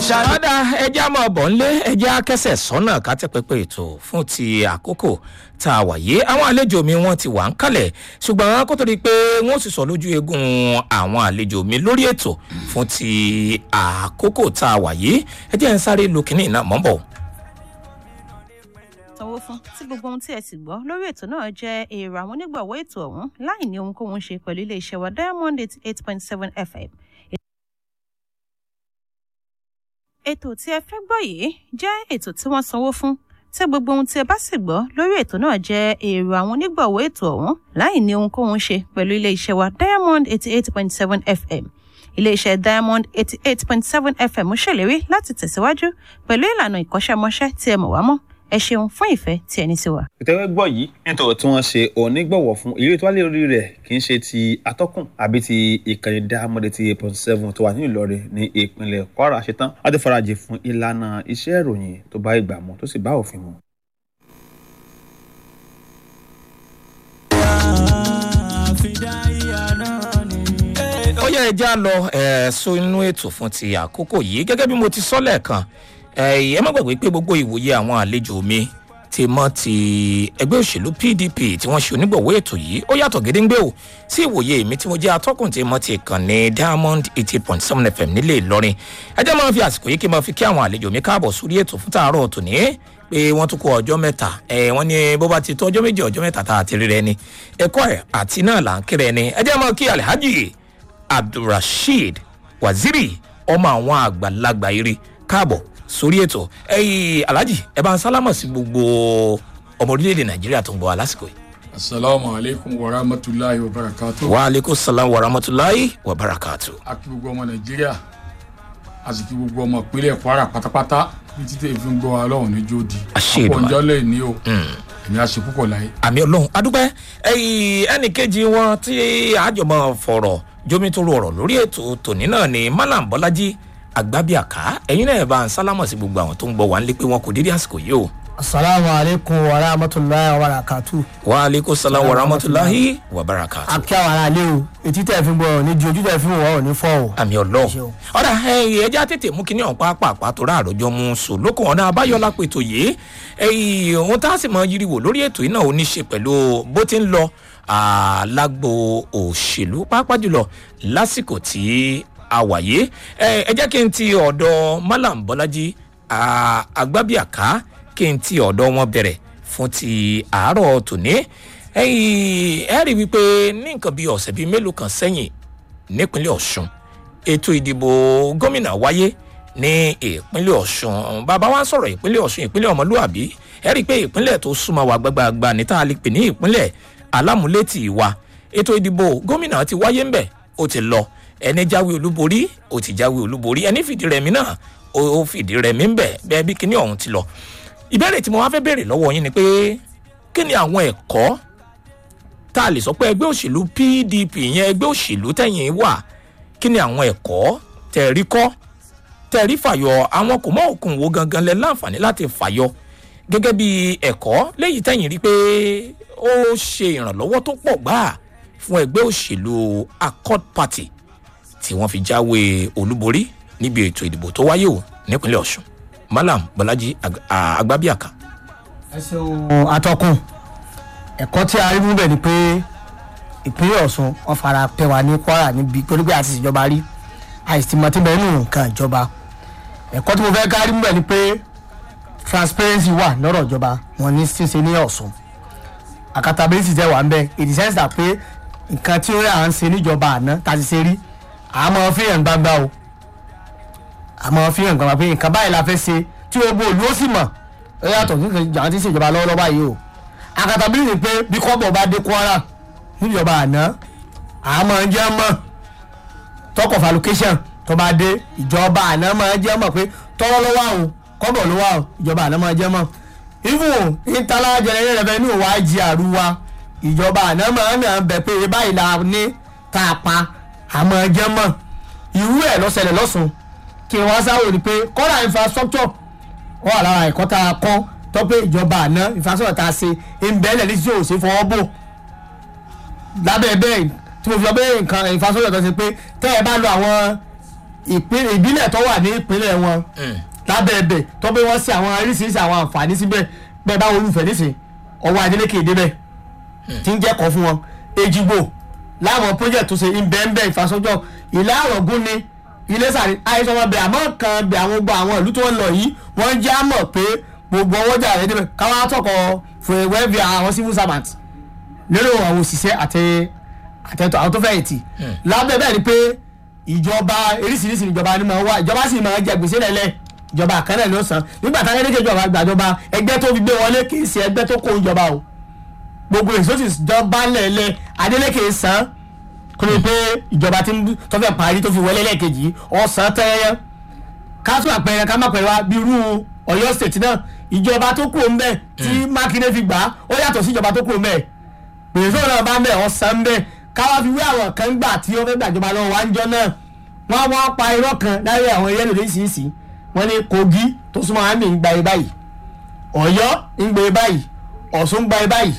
ṣáájú. ọ̀dà ẹja máa bọ̀ ńlé ẹja kẹsẹ̀ sọ́nà kátẹ́pẹ́pẹ́ ètò fún ti àkókò tá a wà yé àwọn àlejò mi wọ́n ti wà ń kalẹ̀ ṣùgbọ́n kó tó di pé wọ́n sì sọ lójú eegun àwọn àlejò mi lórí ètò fún ti àkókò tá a wà yé ẹjẹ́ ń sáré lu kínní náà mọ́ bọ̀. sanwó fún tí gbogbo ohun tí ẹ sì gbọ́ lórí ètò náà jẹ́ èrò àwọn onígbọ̀wọ́ ètò ọ̀hún láì ní ohunkóhun ṣe pẹ̀lú iléeṣẹ́ wa diamond eighty eight point seven fm. ètò tí ẹ fẹ́ gbọ́ yìí jẹ́ ètò tí wọ́n sanwó fún tí gbogbo ohun tí ẹ bá sì gbọ́ lórí ètò náà jẹ́ èrò àwọn onígbọ̀wọ́ ètò ọ̀hún láì ní ohunkóhun ṣe pẹ̀lú iléeṣẹ́ wa diamond eighty eight point seven fm iléeṣẹ́ diamond eighty eight point seven fm ṣèlérí láti tẹ̀síwájú pẹ̀lú ìlànà ìkọ́ṣẹ́mọṣẹ́ tí ẹ mọ̀ wá mọ́ ẹ ṣeun fún ìfẹ́ tí ẹni sí wa. ìtẹ́wẹ́ gbọ́ yìí nítorí tí wọ́n ṣe onígbọ̀wọ́ fún ilé tó wá lé orí rẹ̀ kì í ṣe ti atọ́kùn àbí ti ìkànnì dáhàmọ́dé ti eight point seven tó wà ní ìlọrin ní ìpínlẹ̀ kwara ṣetán láti farajì fún ìlànà iṣẹ́ ìròyìn tó bá ìgbà mu tó sì bá òfin mu. ó yẹ ẹja lọ ẹ sọ inú ètò fún ti àkókò yìí gẹ́gẹ́ bí mo ti sọ lẹ́ẹ̀kan ẹ ẹ má gbàgbé pé gbogbo ìwòye àwọn àlejò mi ti mọ ti ẹgbẹ́ òṣèlú pdp tí wọ́n ṣe onígbọ̀wọ́ ètò yìí ó yàtọ̀ gédéńgbé o sí ìwòye mi tí mo jẹ́ atọ́kùn tí mo ti kàn ní diamond eighty point seven fm nílé ìlọrin ẹ jẹ́ máa fi àsìkò yìí kí n máa fi kí àwọn àlejò mi káàbọ̀ sórí ètò fún tààrọ̀ tòní pé wọ́n tún kó ọjọ́ mẹ́ta ẹ wọ́n ní bó bá ti tó ọjọ́ méjì ọjọ́ mẹ́ta tá a ti rí rẹ ni ẹ̀kọ́ ẹ̀ àti náà là ń kéré ni ẹ jẹ́ máa kí alhaji abdulrasheed waziri ọmọ àwọn àgbàlagbà eré káàbọ̀ sórí ètò ẹyìn alhaji ẹ bá ń sálámọ̀ sí gbogbo ọmọ orílẹ̀-èdè nàìjíríà tó ń bọ̀ wá lásìkò yìí. asalaamu aleykum wa rahmatulahi wa barakatu. wa aleykum salaam wa rahmatulahi wa barakatu. a kí gbogbo ọmọ nàìjíríà a sì kí gbogbo ọmọ ìpínlẹ̀ kwara pátápátá bí títẹ̀ fi ń gbọ́ wa lọ́wọ́ ní jóòdì. Àṣẹ Èdùmàrè. ọ̀pọ̀ ọjọ́ lè ní o èmi á ṣe púpọ̀ láyé. àmì ọlọ́run adúpẹ́ ẹyìn ẹnì kejì wọn tí àjọmọ̀ fọ̀rọ̀ jomitoro ọ̀rọ̀ lórí ètò tòní náà ni malam bọ́lájí àgbábíàká ẹ̀yin náà bá ń sálámọ̀ sí gbogbo àwọn tó ń gbọ́ wá ń lé pé wọn kò dédé àsìkò yìí o. asalaamu aleykum wa rahmatulahi wa barakatu. wa aleykum salaam wa rahmatulahi wa barakatu. akí àwọn ará ilé o etí tẹ̀ fi ń gbọ́ ní ju ojú tẹ̀ fi ń wọ̀ ọ́ ní fọ́ o. àmì ọlọ́run Ṣeun. ọ̀rà ẹ̀yìn ẹja tètè mú kíní ọ̀hún pàápàá tó rà àròjọ mú sùn lókun ọ̀nà abáyọ̀lá pètò yìí ẹ̀yìn ohun tá a sì mọ yiriwo lórí ètò yìí náà ó ní í ṣe pẹ̀lú bó ti ń lọ alágbo òṣèlú pàápàá jùlọ lásìkò tí a wà yìí ẹ ẹ jẹ́ kí n ti ọ̀dọ̀ malam bọ́lájí à, agbábíàká kí n ti ọ̀dọ̀ wọn bẹ̀rẹ̀ fún ti àárọ̀ tòní ẹ̀yìn ẹ rí i wípé ní nǹkan bíi ọ̀sẹ̀ bíi mélòó kan sẹ́yìn nípínlẹ̀ ọ̀ṣun ètò ìdìbò gómìnà wáyé ní ìpínlẹ̀ ọ̀ṣun bàbá wa ń sọ̀rọ̀ ìpínlẹ̀ ọ̀ṣun ìpínlẹ̀ ọmọlúàbí ẹ rí i pé ìpínlẹ̀ tó súnmọ́ wa gbàgbàgbà ní tá a lè pè ní ìpínlẹ̀ alámúlétì wa ètò ìdìbò gómìnà ti wáyé ń bẹ̀ ó ti lọ ẹni jáwé olúborí ó ti jáwé olúborí ẹni fìdí rẹmi náà ó ó fìdí rẹmi ń bẹ̀ bẹ́ẹ̀ bí kíní ọ̀hún ti lọ ìbéèrè tí mo wá fẹ́ béèrè lọ́wọ́ yín ni pé kí ni àwọn ẹ̀kọ́ tá a lè sọ pé ẹgbẹ́ òṣèlú pdp yẹn ẹgbẹ́ òṣèlú tẹ̀yìn wà kí ni àwọn ẹ̀kọ́ tẹ̀rí kọ́ tẹ̀rí fàyọ àwọn kò mọ́ òkun wo gangan lẹ láǹfààní láti fàyọ gẹ́gẹ́ bí ẹ̀kọ́ léyìí tẹ̀yìn rí pé ó ṣe ìrànlọ́wọ́ tó pọ̀ gbáà fún ẹgbẹ́ òṣèlú accord party tí wọ́n fi jáwé olúborí níbi ètò ìdìbò tó wáyé o nípínlẹ̀ ọ̀ṣun malam bọ́lájí Ag- à- agbábíàká. ẹ ṣeun atọ́kùn ẹ̀kọ́ tí a rí mú bẹ̀ ni pé ìpínlẹ̀ ọ̀ṣun wọn fara pẹ́ wa ní kwara níbi torí pé àti ìjọba rí àìsìmọ̀ tí bẹ́ẹ̀ nù nǹkan ìjọba ẹ̀kọ́ tí mo fẹ́ ká rí mú bẹ̀ ni pé transparency wà lọ́rọ̀ ìjọba wọn ní ṣíṣe ní ọ̀ṣun accountability jẹ́ wà ń bẹ̀ in the sense that pé nǹkan tí ó yà ń ṣe níjọba àná tá a ti ṣe rí àmọ́ fi hàn gbangba o àmọ́ fi hàn gbangba pé nǹkan báyìí la fẹ́ ṣe tí gbogbo òlu ó sì mọ̀ ó yàtọ̀ sí nǹkan àwọn tí ń ṣèjọba lọ́wọ́lọ́wọ́ báyìí o accountability pé bí kọ́bọ̀ bá dé kwara níjọba àná àmọ́ ń jẹ́ mọ̀ talk of allocation tó bá dé ìjọba àná máa ń jẹ́ mọ̀ pé tọ́wọ́ ló wà o kọ́bọ̀ ló wà o ìjọba àná máa ń jẹ́ mọ̀ even internal general revenue wa jí àrùwá ìjọba àná máa ń nà bẹ̀ pé báyìí la ní tá a pa àmọ́ jẹ́ mọ̀ irú ẹ̀ lọ́sẹ̀lẹ̀ lọ́sùn kí wọ́n sáwò ni pé kọ́ra infrastructure wọ́n wà lára ẹ̀kọ́ tá a kọ́ tọ́pẹ́ ìjọba àná infrastructure tá a ṣe ìbẹ́lẹ̀ ní tí yóò ṣe fọwọ́ bò lábẹ́ bẹ́ẹ̀ tí mo fi ọbẹ̀ nǹkan infrastructure tó ṣe pé tẹ́ ẹ bá lo àwọn ìpín- ìbílẹ̀ tó wà ní ìpínlẹ̀ wọn Mm. lábẹ́ ẹbẹ̀ tó bí wọ́n sí àwọn oríṣiríṣi àwọn àǹfààní síbẹ̀ bẹ́ẹ̀ bá olùfẹ́ nísìn ọwọ́ Adeleke débẹ̀ tí ń jẹ́kọ̀ọ́ fún wọn Èjìgbò láwọn project tó ṣe ìbẹ̀ǹbẹ̀ ìfàsọ́jọ́ ìlà àrọ̀gún ni Iléṣà ní àìsàn wọn bẹ̀ àmọ́ kan bẹ̀ àwọn gbọ́ àwọn ìlú tó ń lọ yìí wọ́n jẹ́ àmọ̀ pé gbogbo ọwọ́jà rẹ̀ débẹ̀ káwọn àtọkọ̀ fún ẹ̀wẹ́ bí àwọn civil servant lérò àwọn òṣìṣẹ́ àti àtẹ̀tọ̀ àwọn tó fẹ́ ètì lábẹ́ bẹ́ẹ̀ ni pé ìjọba eríṣiríṣi ìjọba ni máa wá ìjọba sì máa jẹ gbèsè lẹ́lẹ̀ ìjọba àkànnà ló san nígbà táwọn ẹlẹ́kẹ̀ ìjọba gbàjọba ẹgbẹ́ tó fi gbé wọlé kì í ṣe ẹgbẹ́ tó kó ìjọba o gbogbo èso sì jọba lẹ́lẹ̀ Adeleke san kó lè pé ìjọba tí ń- tó fẹ́ parí tó fi wọlé lẹ́ẹ̀kejì ọ̀sán tẹ́yẹ́ káṣù àpẹẹrẹ ká má pẹ̀lú wa bí irú Ọ̀yọ́ state náà ìjọba tó kúrò ń bẹ̀ tí Mákindé fi gbà á ó yàtọ̀ sí ìjọba tó kúrò ń bẹ̀ pèsè náà bá ń bẹ̀ ọ̀sán ń bẹ̀ káwá fi wé àwọn kan gbà tí wọ́n fẹ́ gbàjọba lọ́wọ́ wá ń jọ náà wọ́n wọ́n pa irọ́ kan láyé àwọn ẹyẹ lòdì sí sí wọ́n ní Kogi tó súnmọ́ àmì ń gba ẹ báyìí Ọ̀yọ́ ń gba ẹ báyìí Ọ̀ṣun ń gba ẹ báyìí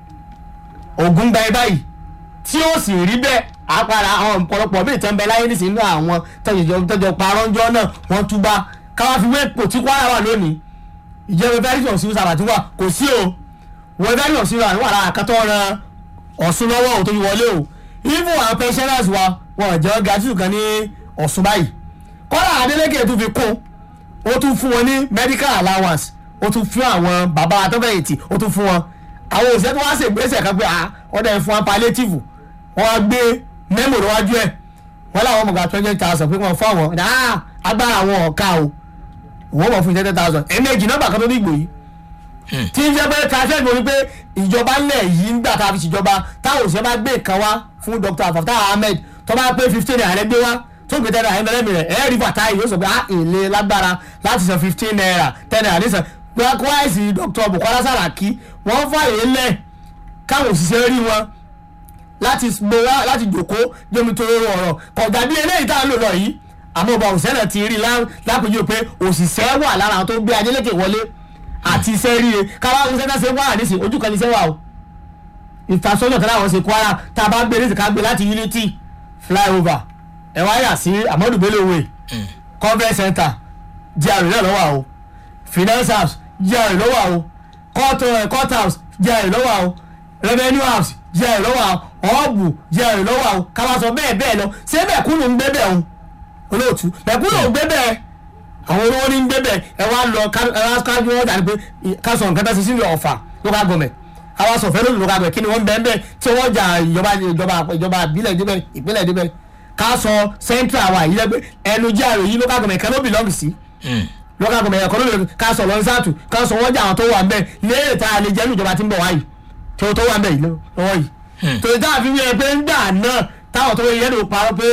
Ògùn ń gba ẹ báyìí tí ó sì rí bẹ́ẹ̀ àpàrà àwọn ọ̀pọ̀lọpọ̀ bíi tán bẹ láyé nísìnyí nínú àwọn tọ́jọ́ tọ́jọ́ parọ́njọ́ náà wọ́n túbá káwá fi wé pò tí Kwara wà lónìí ìjọba fẹ́ẹ́ sọ̀rọ̀ sí sábà tí wà kò sí o wọ́n fẹ́ẹ́ sọ̀rọ̀ sí wà wà lára àkàtọ́ ran Ọ̀ṣun lọ́wọ́ ò tó fi wọlé o even àwọn pensioners wa wọn ò jẹ́ gàtú kan ní Ọ̀ṣun báyìí kọ́lá Adeleke tún fi kún ó tún fún wọn ní medical allowance ó tún fún àwọn bàbá atọ́fẹ̀yìntì ó tún fún wọn àwọn òṣìṣẹ́ tó wá ṣègbésẹ̀ kan pé ah ọ̀dà ẹ̀ fún wọn palliative wọ́n á gbé mẹ́mò lọ́wájú ẹ̀ wọ́n láwọn ọmọ gba twenty thousand pé wọ́n fún àwọn ah agbára àwọn ọ̀ka o wọ́n mọ̀ fún twenty thousand ẹ̀ẹ́mẹ́jì nọ́mbà kan tó ní ìgbò yìí tí ń jẹ́ pé káfíń mo ní pé ìjọba ńlẹ̀ yìí ń gbà tá a fi ṣèjọba táwọn òṣìṣẹ́ bá gbé nǹkan wá fún Dr. Fatai Ahmed tó bá pé fifteen naira gbé wá tó gbé ten naira ẹ̀mẹ́lẹ́mì rẹ̀ ẹ̀ẹ́rì Fatai yóò sọ pé ah èlé lágbára láti san fifteen naira ten naira nísàn kwáìsì Dr. Bukola Saraki wọ́n fààyè lẹ̀ káwọn òṣìṣẹ́ rí wọn láti gbowó láti jòkó jómi tó rọrùn ọ̀rọ̀ kọ̀ọ̀gá bí eléyìí tá a lò lọ yìí àmọ́ ọba òṣìṣẹ́ náà ti rí lápèjú pé òṣìṣẹ́ wà lára àwọn tó gbé Adeleke wọlé àti iṣẹ́ ríre káwá òṣìṣẹ́ náà ṣe wà nísìn ojú kan ní iṣẹ́ wà o ìfàsọ́nà kan láwọn ṣe Kwara tá a bá gbé ní ìsìnká gbé láti Unity flyover ẹ wá yà sí Amadu Bello Way conference center GRA náà lọ́wọ́ o finance house GRA lọ́wọ́ o court uh, court house GRA lọ́wọ́ o revenue house GRA lọ́wọ́ o ọ̀ọ́bù GRA lọ́wọ́ o káwá sọ bẹ́ẹ̀ bẹ́ẹ̀ lọ ṣé mẹ̀kúnnù ń gbé bẹ́ẹ̀ o olóòtú mẹ̀kúnnù ń gbé bẹ́ẹ̀ àwọn olówó ní ń gbé bẹ́ẹ̀ ẹ wá lọ ẹ wá kájú wọn dàní pé ká sọ nǹkan tó ṣe sínú ọ̀fà local government àwa sọ fẹ́ lónìí local government kí ni wọ́n bẹ́ẹ̀ bẹ́ẹ̀ tí wọ́n jà ìjọba ìjọba ìjọba ìbílẹ̀ débẹ̀ ìpínlẹ̀ débẹ̀ ká sọ central wa yìí lẹ́gbẹ́ ẹnu GRA yìí local government kan ló belong sí local government ẹ̀kọ́ ló belong ká sọ lọ́nsàtù ká sọ wọ́n jà àwọn tó wà ń bẹ̀ léèrè tá a lè jẹ́ ìjọba tí ń bọ̀ wáyìí tí ó tó wà ń bẹ̀ yìí lọ́wọ́ yìí tòun táwọn fi wíyẹn pé ńgbà náà táwọn tó yẹ ló parọ́ pé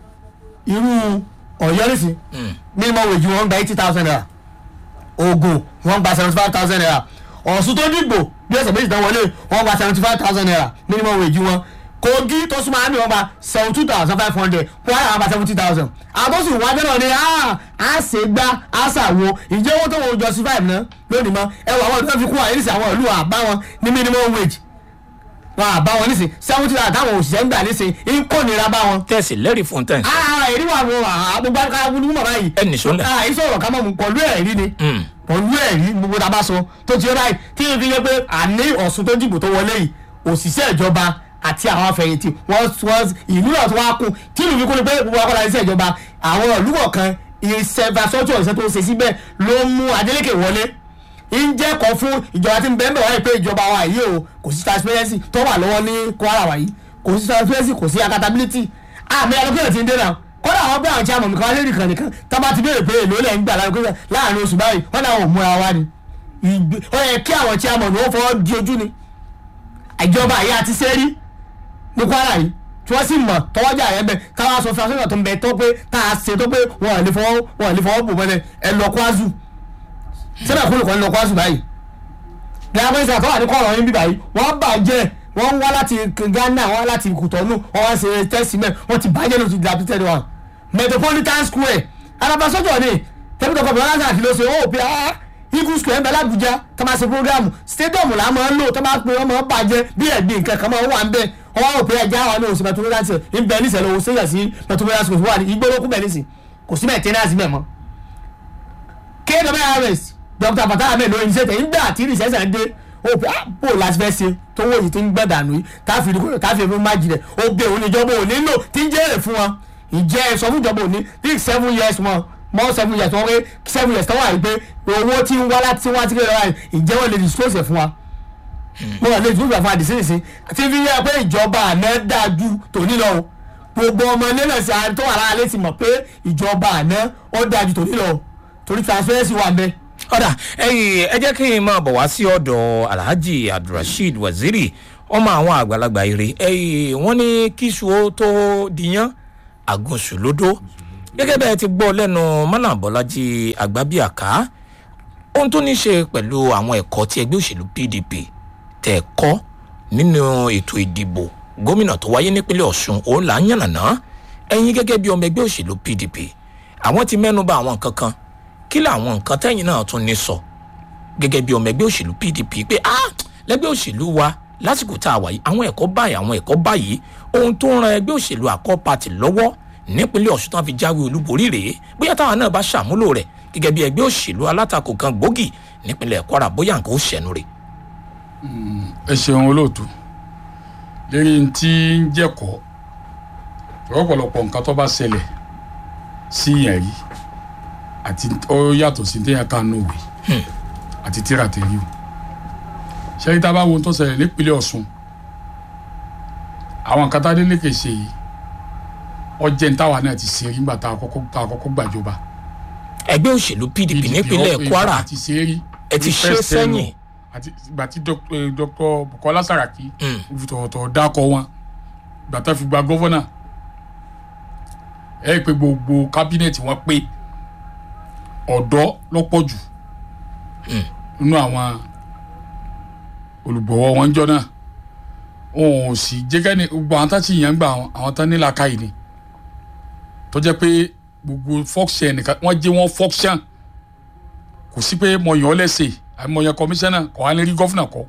irú ọ̀yọ́ nìsí minimum wage wọn gba eighty thousand naira Ògùn wọn gba seventy five thousand naira Ọ̀ṣun tó dìbò bí ọ̀sẹ̀ méjì tán wọlé wọn gba seventy five thousand naira minimum wage wọn Kogi tó súnmọ́ àmì wọn gba seventy two thousand five hundred Kwara wọn gba seventy thousand àbọ̀sù wájú náà ni a ṣe gbá a ṣàwo ìjẹ́ owó tó wọ́n justify mi náà lónìí mọ́ ẹ wọ àwọn ìlú fi kún àyè nísìnyí àwọn ìlú àbá wọn ní minimum wage wọn àbá wọn nísìnyí seventy thousand táwọn òṣìṣẹ́ ń gbà nísìnyí ń kó nira bá wọn tẹ̀sí lẹ́rìí fún tẹ̀. ah èrí wà fún àgbègbè akáwé mọ̀ báyìí. ẹ nìṣó lẹ̀. ah ìṣòro ká mọ̀ mú pọ̀lú ẹ̀rí ni pọ̀lú ẹ̀rí gbogbo tá a bá sọ tó ti rí báyìí tí n fi yẹ pé àní Ọ̀ṣun tó dìbò tó wọlé yìí òṣìṣẹ́ ìjọba àti àwọn afẹ̀yìntì wọ́n wọ́n ìlú náà tó wá kún tí ìlú fi kún ni pé gbogbo akọ́lá iṣẹ́ ìjọba àwọn ìlú kọ̀ọ̀kan ìṣẹ̀fàsọ́tò ìṣẹ́ tó ń ṣe síbẹ̀ ló mú Adeleke wọlé ń jẹ́ kọ́ fún ìjọba tí ń bẹ́ẹ̀ bẹ́ẹ̀ wáyé pé ìjọba wa yìí o kò sí transparency tó wà lọ́wọ́ ní Kwara wa yìí kò sí transparency kò sí accountability àmì alókèrè ti ń dé náà kódà àwọn bí àwọn chairman nìkan lérí kan nìkan tá bá ti béèrè pé èlò lẹ̀ ń gbà láàrin oṣù báyìí wọ́n náà ò múra wa ni ó yẹ kí àwọn chairman ó fọwọ́ di ojú ni ìjọba yìí àti sẹ́rí ní Kwara yìí tí wọ́n sì mọ̀ tọwọ́jà yẹn bẹ̀ káwá sọ fún aṣọ́nà tó ń bẹ tó pé tá a ṣe tó pé wọn ò lè fọwọ́ wọn ò lè fọwọ́ bò mọ́lẹ̀ ẹ lọ Kwazu sẹ́nà kúlù kan lọ Kwazu báyìí ní agbẹ́sẹ̀ àtọ́wà ní kọ́ọ̀rọ̀ yín bí báyìí wọ́n bàjẹ́ wọ́n wá láti Ghana wọ́n wá láti Kùtọ́nù wọ́n wá ṣe tẹ́sí mẹ́ wọ́n ti bàjẹ́ ló ti dilapidated wọn Metropolitan Square arabasọ́jọ́ ni tẹ́bí tọkọ bẹ̀rẹ̀ láti àkìlọ́ ṣe ó pé ah Eagle Square ń bẹ l'Abuja tó máa ṣe program stadium là máa ń lò tó máa pe wọ́n máa bàjẹ́ bí ẹ̀gbìn nǹkan kan máa wà ń bẹ wọ́n wá òpin ẹja àwọn náà òsì Metropolitan Square ń bẹ níṣẹ́ lọ́wọ́ sẹ́yà sí Metropolitan Square wà ní igbólókù bẹ̀ níṣẹ́ kò sí maintenance mẹ́ mọ́ kwrs dr fatah ahmed lóyún ṣe tẹ̀ nígbà tí rìsẹ́sẹ̀ dé ó pé ah bó o láti fẹ́ ṣe tó wọ́n yìí ti ń gbẹ́ dànù yìí táfi rí kúrò táfi rí májì rẹ̀ ó bẹ òun níjọba ò nílò tí ń jẹ́rẹ̀ fún wọn ìjẹ́ ẹ sọ fún ìjọba òní bíi seven years wọn mọ́ seven years wọn pé seven years tọ́wọ́ àyè pé owó tí ń wá láti wá tí kìlọ̀ wáyé ìjẹ́ wọn lè dispose ẹ̀ fún wa mo wà lè dispose ẹ̀ fún wa àdìsínsìn tí fi yẹ pé ìjọba àná dáa ju tòní lọ o gbogbo ọmọ ilé náà sí àwọn tó wà lára létí mọ̀ pé ìjọba àná ó dáa ju tòní lọ o torí transparency wà ń bẹ́ẹ̀ ọ̀dà ẹ̀yìn ẹ jẹ́ kí n máa bọ̀ wá sí ọ̀dọ̀ alhaji abdulrasheed waziri ọmọ àwọn àgbàlagbà eré ẹ̀yìn wọ́n ní kíṣu ó tó diyán àgùnṣù lódó gẹ́gẹ́ bẹ́ẹ̀ ti gbọ́ lẹ́nu mọ́nà bọ́lájí àgbábíàká ohun tó ní ṣe pẹ̀lú àwọn ẹ̀kọ́ tí ẹgbẹ́ òṣèlú pdp tẹ̀ kọ́ nínú ètò ìdìbò gómìnà tó wáyé nípínlẹ̀ ọ̀ṣun òun là ń yànnàná ẹ̀yin gẹ́gẹ́ bí ọmọ ẹgbẹ́ òṣèlú pdp àwọn ti mẹ́nu bà àwọn nǹkan kan kí làwọn nǹkan tẹ́yìn náà tún ní sọ gẹ́gẹ́ bí ọmọ ẹgbẹ́ òṣèlú pdp pé ah lẹ́gbẹ́ òṣèlú wa lásìkò tá a wà yìí àwọn ẹ̀kọ́ báyìí àwọn ẹ̀kọ́ báyìí ohun tó ń ran ẹgbẹ́ òṣèlú àkọ́ pàtì lọ́wọ́ nípínlẹ̀ ọ̀ṣun tán fi jáwé olúborí rèé bóyá táwọn náà bá ṣàmúlò rẹ̀ gẹ́gẹ́ bí ẹgbẹ́ òṣèlú alátakò kan gbòógì nípínlẹ̀ kwara bóyá nǹkan ó ṣẹ̀nu rẹ̀. ẹ ṣeun olóòtú lérí tí ń jẹ́kọ̀ọ́ ọ̀pọ̀lọpọ̀ nǹkan tó bá ṣẹlẹ̀ sí yẹn rí àti ó yàtọ̀ sí téèyàn kan nù wí àti tíra tẹ̀lé o ṣẹ́yìn tá a bá wo ohun tó ṣẹlẹ̀ nípínlẹ̀ ọ̀ṣun àwọn nǹkan tá a délé kè ṣe yìí ọjẹ́ ní táwa náà ti ṣe rí nígbà tá a kọ́kọ́ tá a kọ́kọ́ gbàjọba ẹgbẹ́ òṣèlú pdp nípínlẹ̀ kwara àti ṣe rí ẹ ti ṣe sẹ́yìn àti ìgbà tí dr bukola saraki fi tọ̀tọ̀ dákọ̀ wọn ìgbà tá a fi gba gọ́fọ́nà ẹ pé gbogbo kábínẹ̀tì wọn pé ọ̀dọ́ lọ́pọ̀ jù nínú àwọn olùgbọ̀wọ́ wọn jọ náà wọn ò sì jẹ́gẹ́ ní gbogbo àwọn táṣì yẹn ń gbà àwọn tán ní làákàyè ni tó jẹ́ pé gbogbo fọ́ọ̀ṣẹ̀ nìkan wọ́n jẹ́ wọ́n fọ́ọ̀ṣẹ̀ kò sí pé mo yàn ọ́ lẹ́sẹ̀ àbí mo yàn kọmíṣánná kọ́ wá lè rí gọ́fúnà kọ́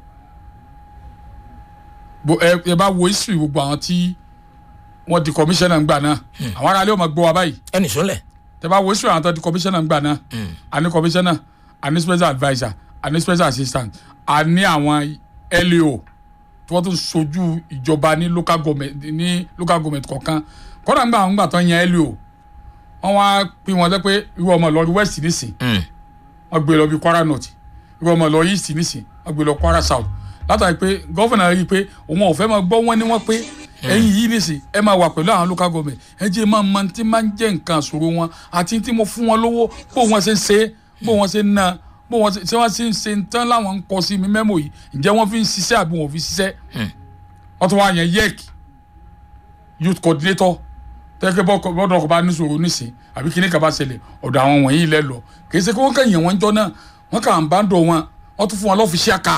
ẹ bá wo history gbogbo àwọn tí wọ́n di kọmíṣánná ńgbà náà àwọn aráàlú ọmọ gbọ́ wa báyìí ẹnì sọlẹ̀ tẹ bá wo history àwọn tó di kọmíṣánná ńgbà náà àní kọmíṣánná àní special adviser àní special assistant àní àwọn leo tí wọ́n tún sojú ìjọba ní local government ní local government kọ̀ọ̀kan kọ́dà ńgbà àwọn ńgbà tó ń yan leo wọ́n wá pín wọn pé irú ọmọ lọ west nísìn wọ́n gbé lọ bí kwara north irú ọmọ lọ east nísìn wọ́n gbé lọ kwara south látàrí pé gọ́fìnà rí i pé òun ò fẹ́ máa gbọ́ wọ́n ní wọ́n pé ẹ̀yin yìí nìsín ẹ máa wà pẹ̀lú àwọn local government ẹ jẹ́ máa mọ tí máa ń jẹ́ nǹkan àṣòro wọn àti tí mo fún wọn lówó bó wọn ṣe ń ṣe bó wọn ṣe ń ná bó wọn ṣe wọ́n ṣe ń ṣe ń tán láwọn ń kọ sí mi mẹ́mọ̀ yìí ǹjẹ́ wọ́n fi ń ṣiṣẹ́ àbí wọ́n fi ṣiṣẹ́ wọ́n tún wá yẹn yec youth coordinator tẹ́kẹ́ bọ́dọ̀ ọkọ̀ bá níṣòro nísìn àbí kíní kaba ṣẹlẹ̀ ọ̀dọ̀ àwọn wọ̀nyí lẹ́ lọ kì í ṣe kí wọ́n kàn yẹn wọ́n jọ náà wọ́n kà ń bá ń dọ̀ wọn wọ́n tún fún wọn lọ́fíìsì àká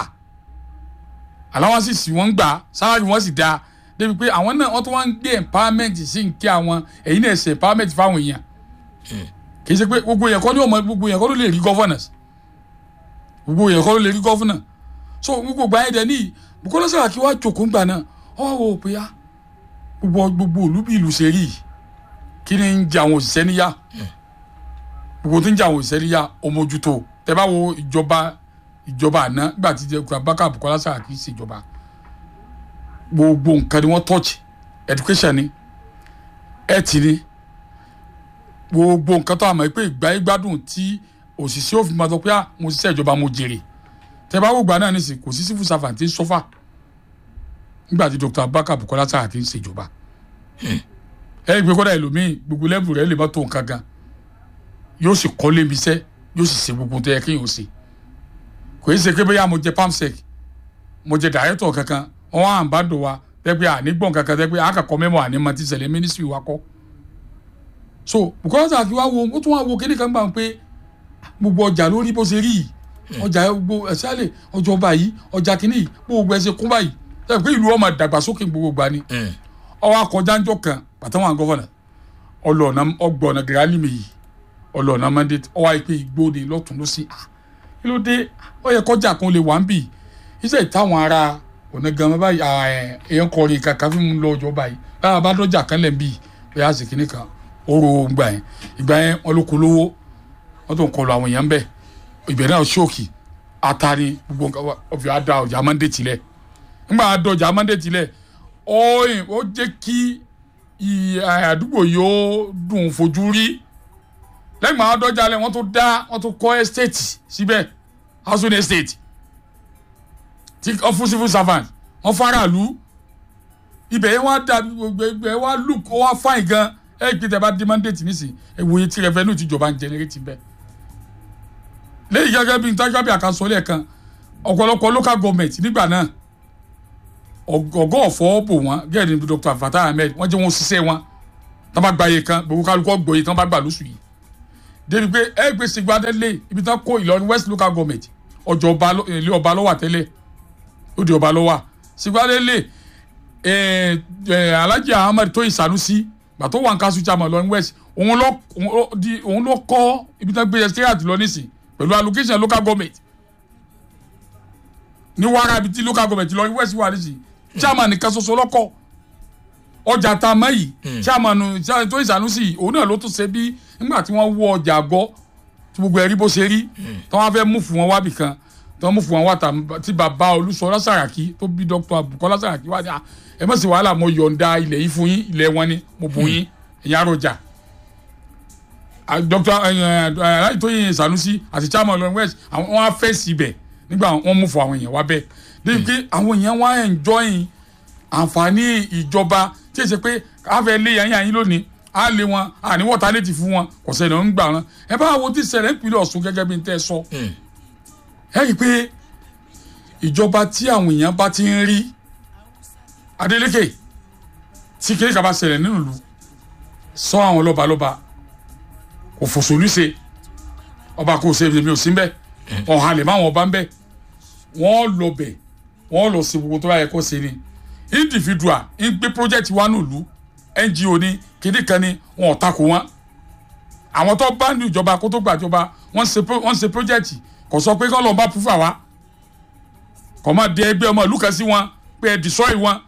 àláwọn sì sì wọ́n gbà sáárì wọ́n sì dáa débi pé àwọn náà wọ́n tún wá ń gbé empowerment sí ń kí àwọn èyí náà ṣe empowerment fáwọn èèyàn kì í ṣe pé gbogbo èèyàn kọ́ ní ọmọ gbogbo èèyàn kọ́ ló lè rí governors gbogbo èèyàn kọ́ ló lè rí governor so gbogbo gbà yẹn dẹ ní Bukola Saraki wá jókòó ńgbà náà ọ wò ó pé á gbogbo gbogbo òlú bí ìlú ṣe rí yìí kí ni ń jẹ àwọn òṣìṣẹ́ níyà gbogbo tó ń jẹ àwọn òṣìṣẹ́ níyà ọmọjútó tẹ bá wo ìjọba ìjọba àná nígbà tí Abubakar Bukola Saraki ṣèjọba gbogbo nǹkan ni wọ́n touch education ni health ni gbogbo nǹkan tó àmọ́ pé ìgbà ìgbádùn tí òṣìṣẹ́ òfin máa sọ pé mo ṣiṣẹ́ ìjọba mo jèrè tẹ bá wògbà náà nísìnyí kò sí civil servant tí ń sọ́fà nígbà tí Dr. Abubakar Bukola Saraki ń ṣèjọba ẹ gbé kọ́dà ẹlòmíì gbogbo lẹ́bù rẹ̀ lè má tó nǹkan gan yóò sì kọ́ lébi iṣẹ́ yóò sì ṣe gbogbo tó yẹ kéèyàn ṣe kò í ṣe pé bóyá mo jẹ pamsec mo jẹ director kankan wọn wá ń bá dò wa tẹ́gbẹ́ ànígbọ̀n kankan tẹ́gbẹ́ àkàkọ́ mẹ́mọ́ ànímọ́ ti ṣẹlẹ̀ ministry wa kọ́ so Bukola Saraki wá wo ó tún wá wo kíní kan gbà pé gbogbo ọjà lórí bó ṣe rí yìí ọjà gbogbo ẹ̀sálẹ̀ ọjọ́ ọba yìí ọjà kìíní yìí gbogbo ẹ̀sẹ̀ kún báyìí tẹ́gbẹ́ pé ìlú ọmọ dàgbàsókè gbogbo gbà ni ọwọ́ akọjáńjọ kan pàtàwọn gọ́fọ̀nà ọlọ́ọ̀nà ọgbọ̀nà gírálìmì yìí ọlọ́ọ̀nà mandate ọwọ́ àìpé ìgbóde lọ́tún ló sí kí ló dé ó yẹ kọjá kan lè wà ń bì iṣẹ́ ìtàwọn ará ọ̀nà gan báyìí èèyàn kọrin kàkà fún mi lọ ọjọ́ báyìí báyà bá dọ́jà kan lẹ̀ ń bì bóyá àṣekínní kan oró gbà yẹn ìgbà yẹn wọn ló kó lówó wọn tó ń kọlu àwọn èèyàn bẹ́ẹ̀ ìbẹ̀rẹ̀ náà ṣóòkì atari gbogbo nǹkan wa ọ̀fìn àdá ọjà mọ́ndé tilẹ̀ nígbà àdó ọjà mọ́ndé tilẹ̀ ọ̀yìn ó jẹ́ kí ì- àdúgbò yóò dùn fojú rí lẹ́yìn àwọn adọ́jà lẹ̀ wọ́n tó dá wọ́n tó kọ́ estate síbẹ̀ housing estate tí wọ́n fún civil servant wọ́n faraàlú ibẹ̀ yẹn wá dà gbogbo ibẹ̀ yẹn wá look ó wá fine gan ẹ̀ gbé tẹ̀ bá dé mandate nísìn ẹ̀ wòye tí revenue tìjọba ń generate bẹ́ẹ̀ lẹ́yìn gẹ́gẹ́ bí ntájábí àkàsọ lẹ́ẹ̀kan ọ̀pọ̀lọpọ̀ local government nígbà náà ọgọ́ ọ̀fọ́ bò wọ́n gẹ́gẹ́ ní Dr. Fatah Ahmed wọ́n jẹ́ wọn ṣiṣẹ́ wọn tán bá gba iye kan gbogbo kálukọ́ gbòye tán bá gbà lóṣù yìí débi pé ẹ gbé Ṣègbè Adélé ibi tán kó Ìlọrin West local government ọjọ́ ọba ló- ilé ọba ló wà tẹ́lẹ̀ ó di ọba ló wà Ṣègbè Adélé ẹ ẹ Alhaji Ahmed Tóyìn Sanusi gbàtó wà ń kásù chairman Ìlọrin West òun ló òun ló di- òun ló kọ́ ibi tán gbé secretariat lọ nísìn pẹ̀lú allocation local government ní wàrà ibi tí local government Ìlọrin West wà nísìn chairman nìkan ṣoṣo lọ́kọ̀ ọjà tá a mọ̀ yìí chairman Tóyìn Sanusi yìí, òun náà ló tún ṣe bí nígbà tí wọ́n wọ ọjà àgọ́ tí gbogbo ẹ̀rí bó ṣe rí tí wọ́n fẹ́ mú fún wọn wábì kan tí wọ́n mú fún wọn wá tà tí bàbá Olúṣọlá Sàràkí tó bí Dr. Bukola Sàràkí wá ní à ẹ má sì wàhálà mo yọ̀ǹda ilẹ̀ yìí fún yín ilẹ̀ wọn ni mo bù yín ẹ̀yìn àròjà Ah, Dr. aláì Tóyìn Sanusi àti chairman Ìlọrin West àwọn wọn á fẹ́ síbẹ̀ nígbà wọn mú fún àwọn èèyàn wá bẹ́ẹ̀ débi pé àwọn èèyàn wá enjoy àǹfààní ìjọba tí èsì pé káfẹ́ lé yẹn yẹn lónìí á lé wọn àní wọ́ta létí fún wọn kò sẹ́ni ọ̀ ń gbà wọn ẹ bá wo tí ṣẹlẹ̀ ìpínlẹ̀ Ọ̀ṣun gẹ́gẹ́ bí n tẹ́ sọ ẹ rí i pé ìjọba tí àwọn èèyàn bá ti ń rí Adeleke tí kiri kaba ṣẹlẹ̀ nínú ìlú sọ àwọn lọ́balọ́ba kò fòṣòlù ṣe ọba kò ṣe èmi ò sí mbẹ ọ̀hálẹ̀ máwọn ọba ń bẹ wọ́n lọ bẹ̀ wọ́n lọ sí gbogbo tó bá yẹ kó ṣe ni individual ń gbé project wa nílùú NGO ni kíní kan ni wọn ò takò wọn àwọn tó bá ní ìjọba kó tó gbàjọba wọ́n ṣe pro- wọ́n ṣe project kò sọ pé kọ́ lọ́ọ́ bá púfà wá kò má dé ẹgbẹ́ ọmọ ìlú kan sí wọn pé ẹ destroy wọn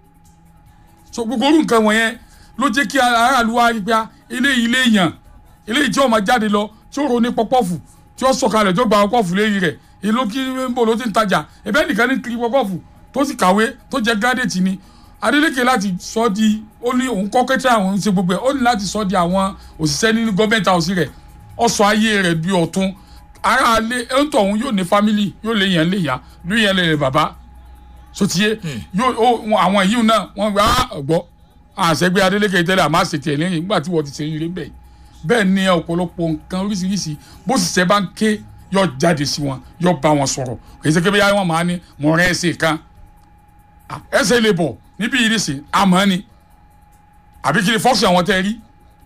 so gbogbo orú nǹkan wọ̀nyẹn ló jẹ́ kí aráàlú wa rí pé ah, eléyìí ilé èèyàn eléyìí tí ó máa jáde lọ tí ó ro ní pọpọ́fù tí ó sọ̀kalẹ̀ tí ó gba pọpọ́fù léyìí rẹ̀ èló kí ń bò ló ti ń tajà ẹ̀bẹ́ nìkan ní kiri pọpọ́fù tó sì kàwé tó jẹ́ gírádẹ́tì ni Adeleke láti sọ di ó ní òun kọ́ kẹ́tẹ́ àwọn ṣe gbogbo ẹ̀ ó ní láti sọ di àwọn òṣìṣẹ́ nínú gọ́ọ̀mẹ̀ntì àwòsí rẹ̀ ó sọ ayé rẹ̀ di ọ̀tun aráalé ẹ̀ ń tọ̀ òun yóò ní fámìlì yóò lè yàn lè yá ló yẹn lè bàbá sotiye yóò ó wọn- àwọn yìí náà wọn gba ọgbọ àṣẹgbẹ Adeleke tẹ́lẹ̀ àmọ́ àṣetì ẹ lẹ́yìn nígbà tí wọn ti ṣe ire bẹ́ẹ̀ bẹ́ẹ̀ ni ọ̀pọ̀lọpọ̀ nǹkan oríṣiríṣi bó sì ṣe bá ń ké yọ jáde sí wọn yọ bá wọn sọ̀rọ̀ kì í ṣe kébé yára wọn máa ní mọ rẹ ẹsẹ kan Ah, ẹsẹ lè bọ níbí yìí nìsín àmọ́ ni àbí kí ni fọ́ọ̀sì àwọn tẹ́ rí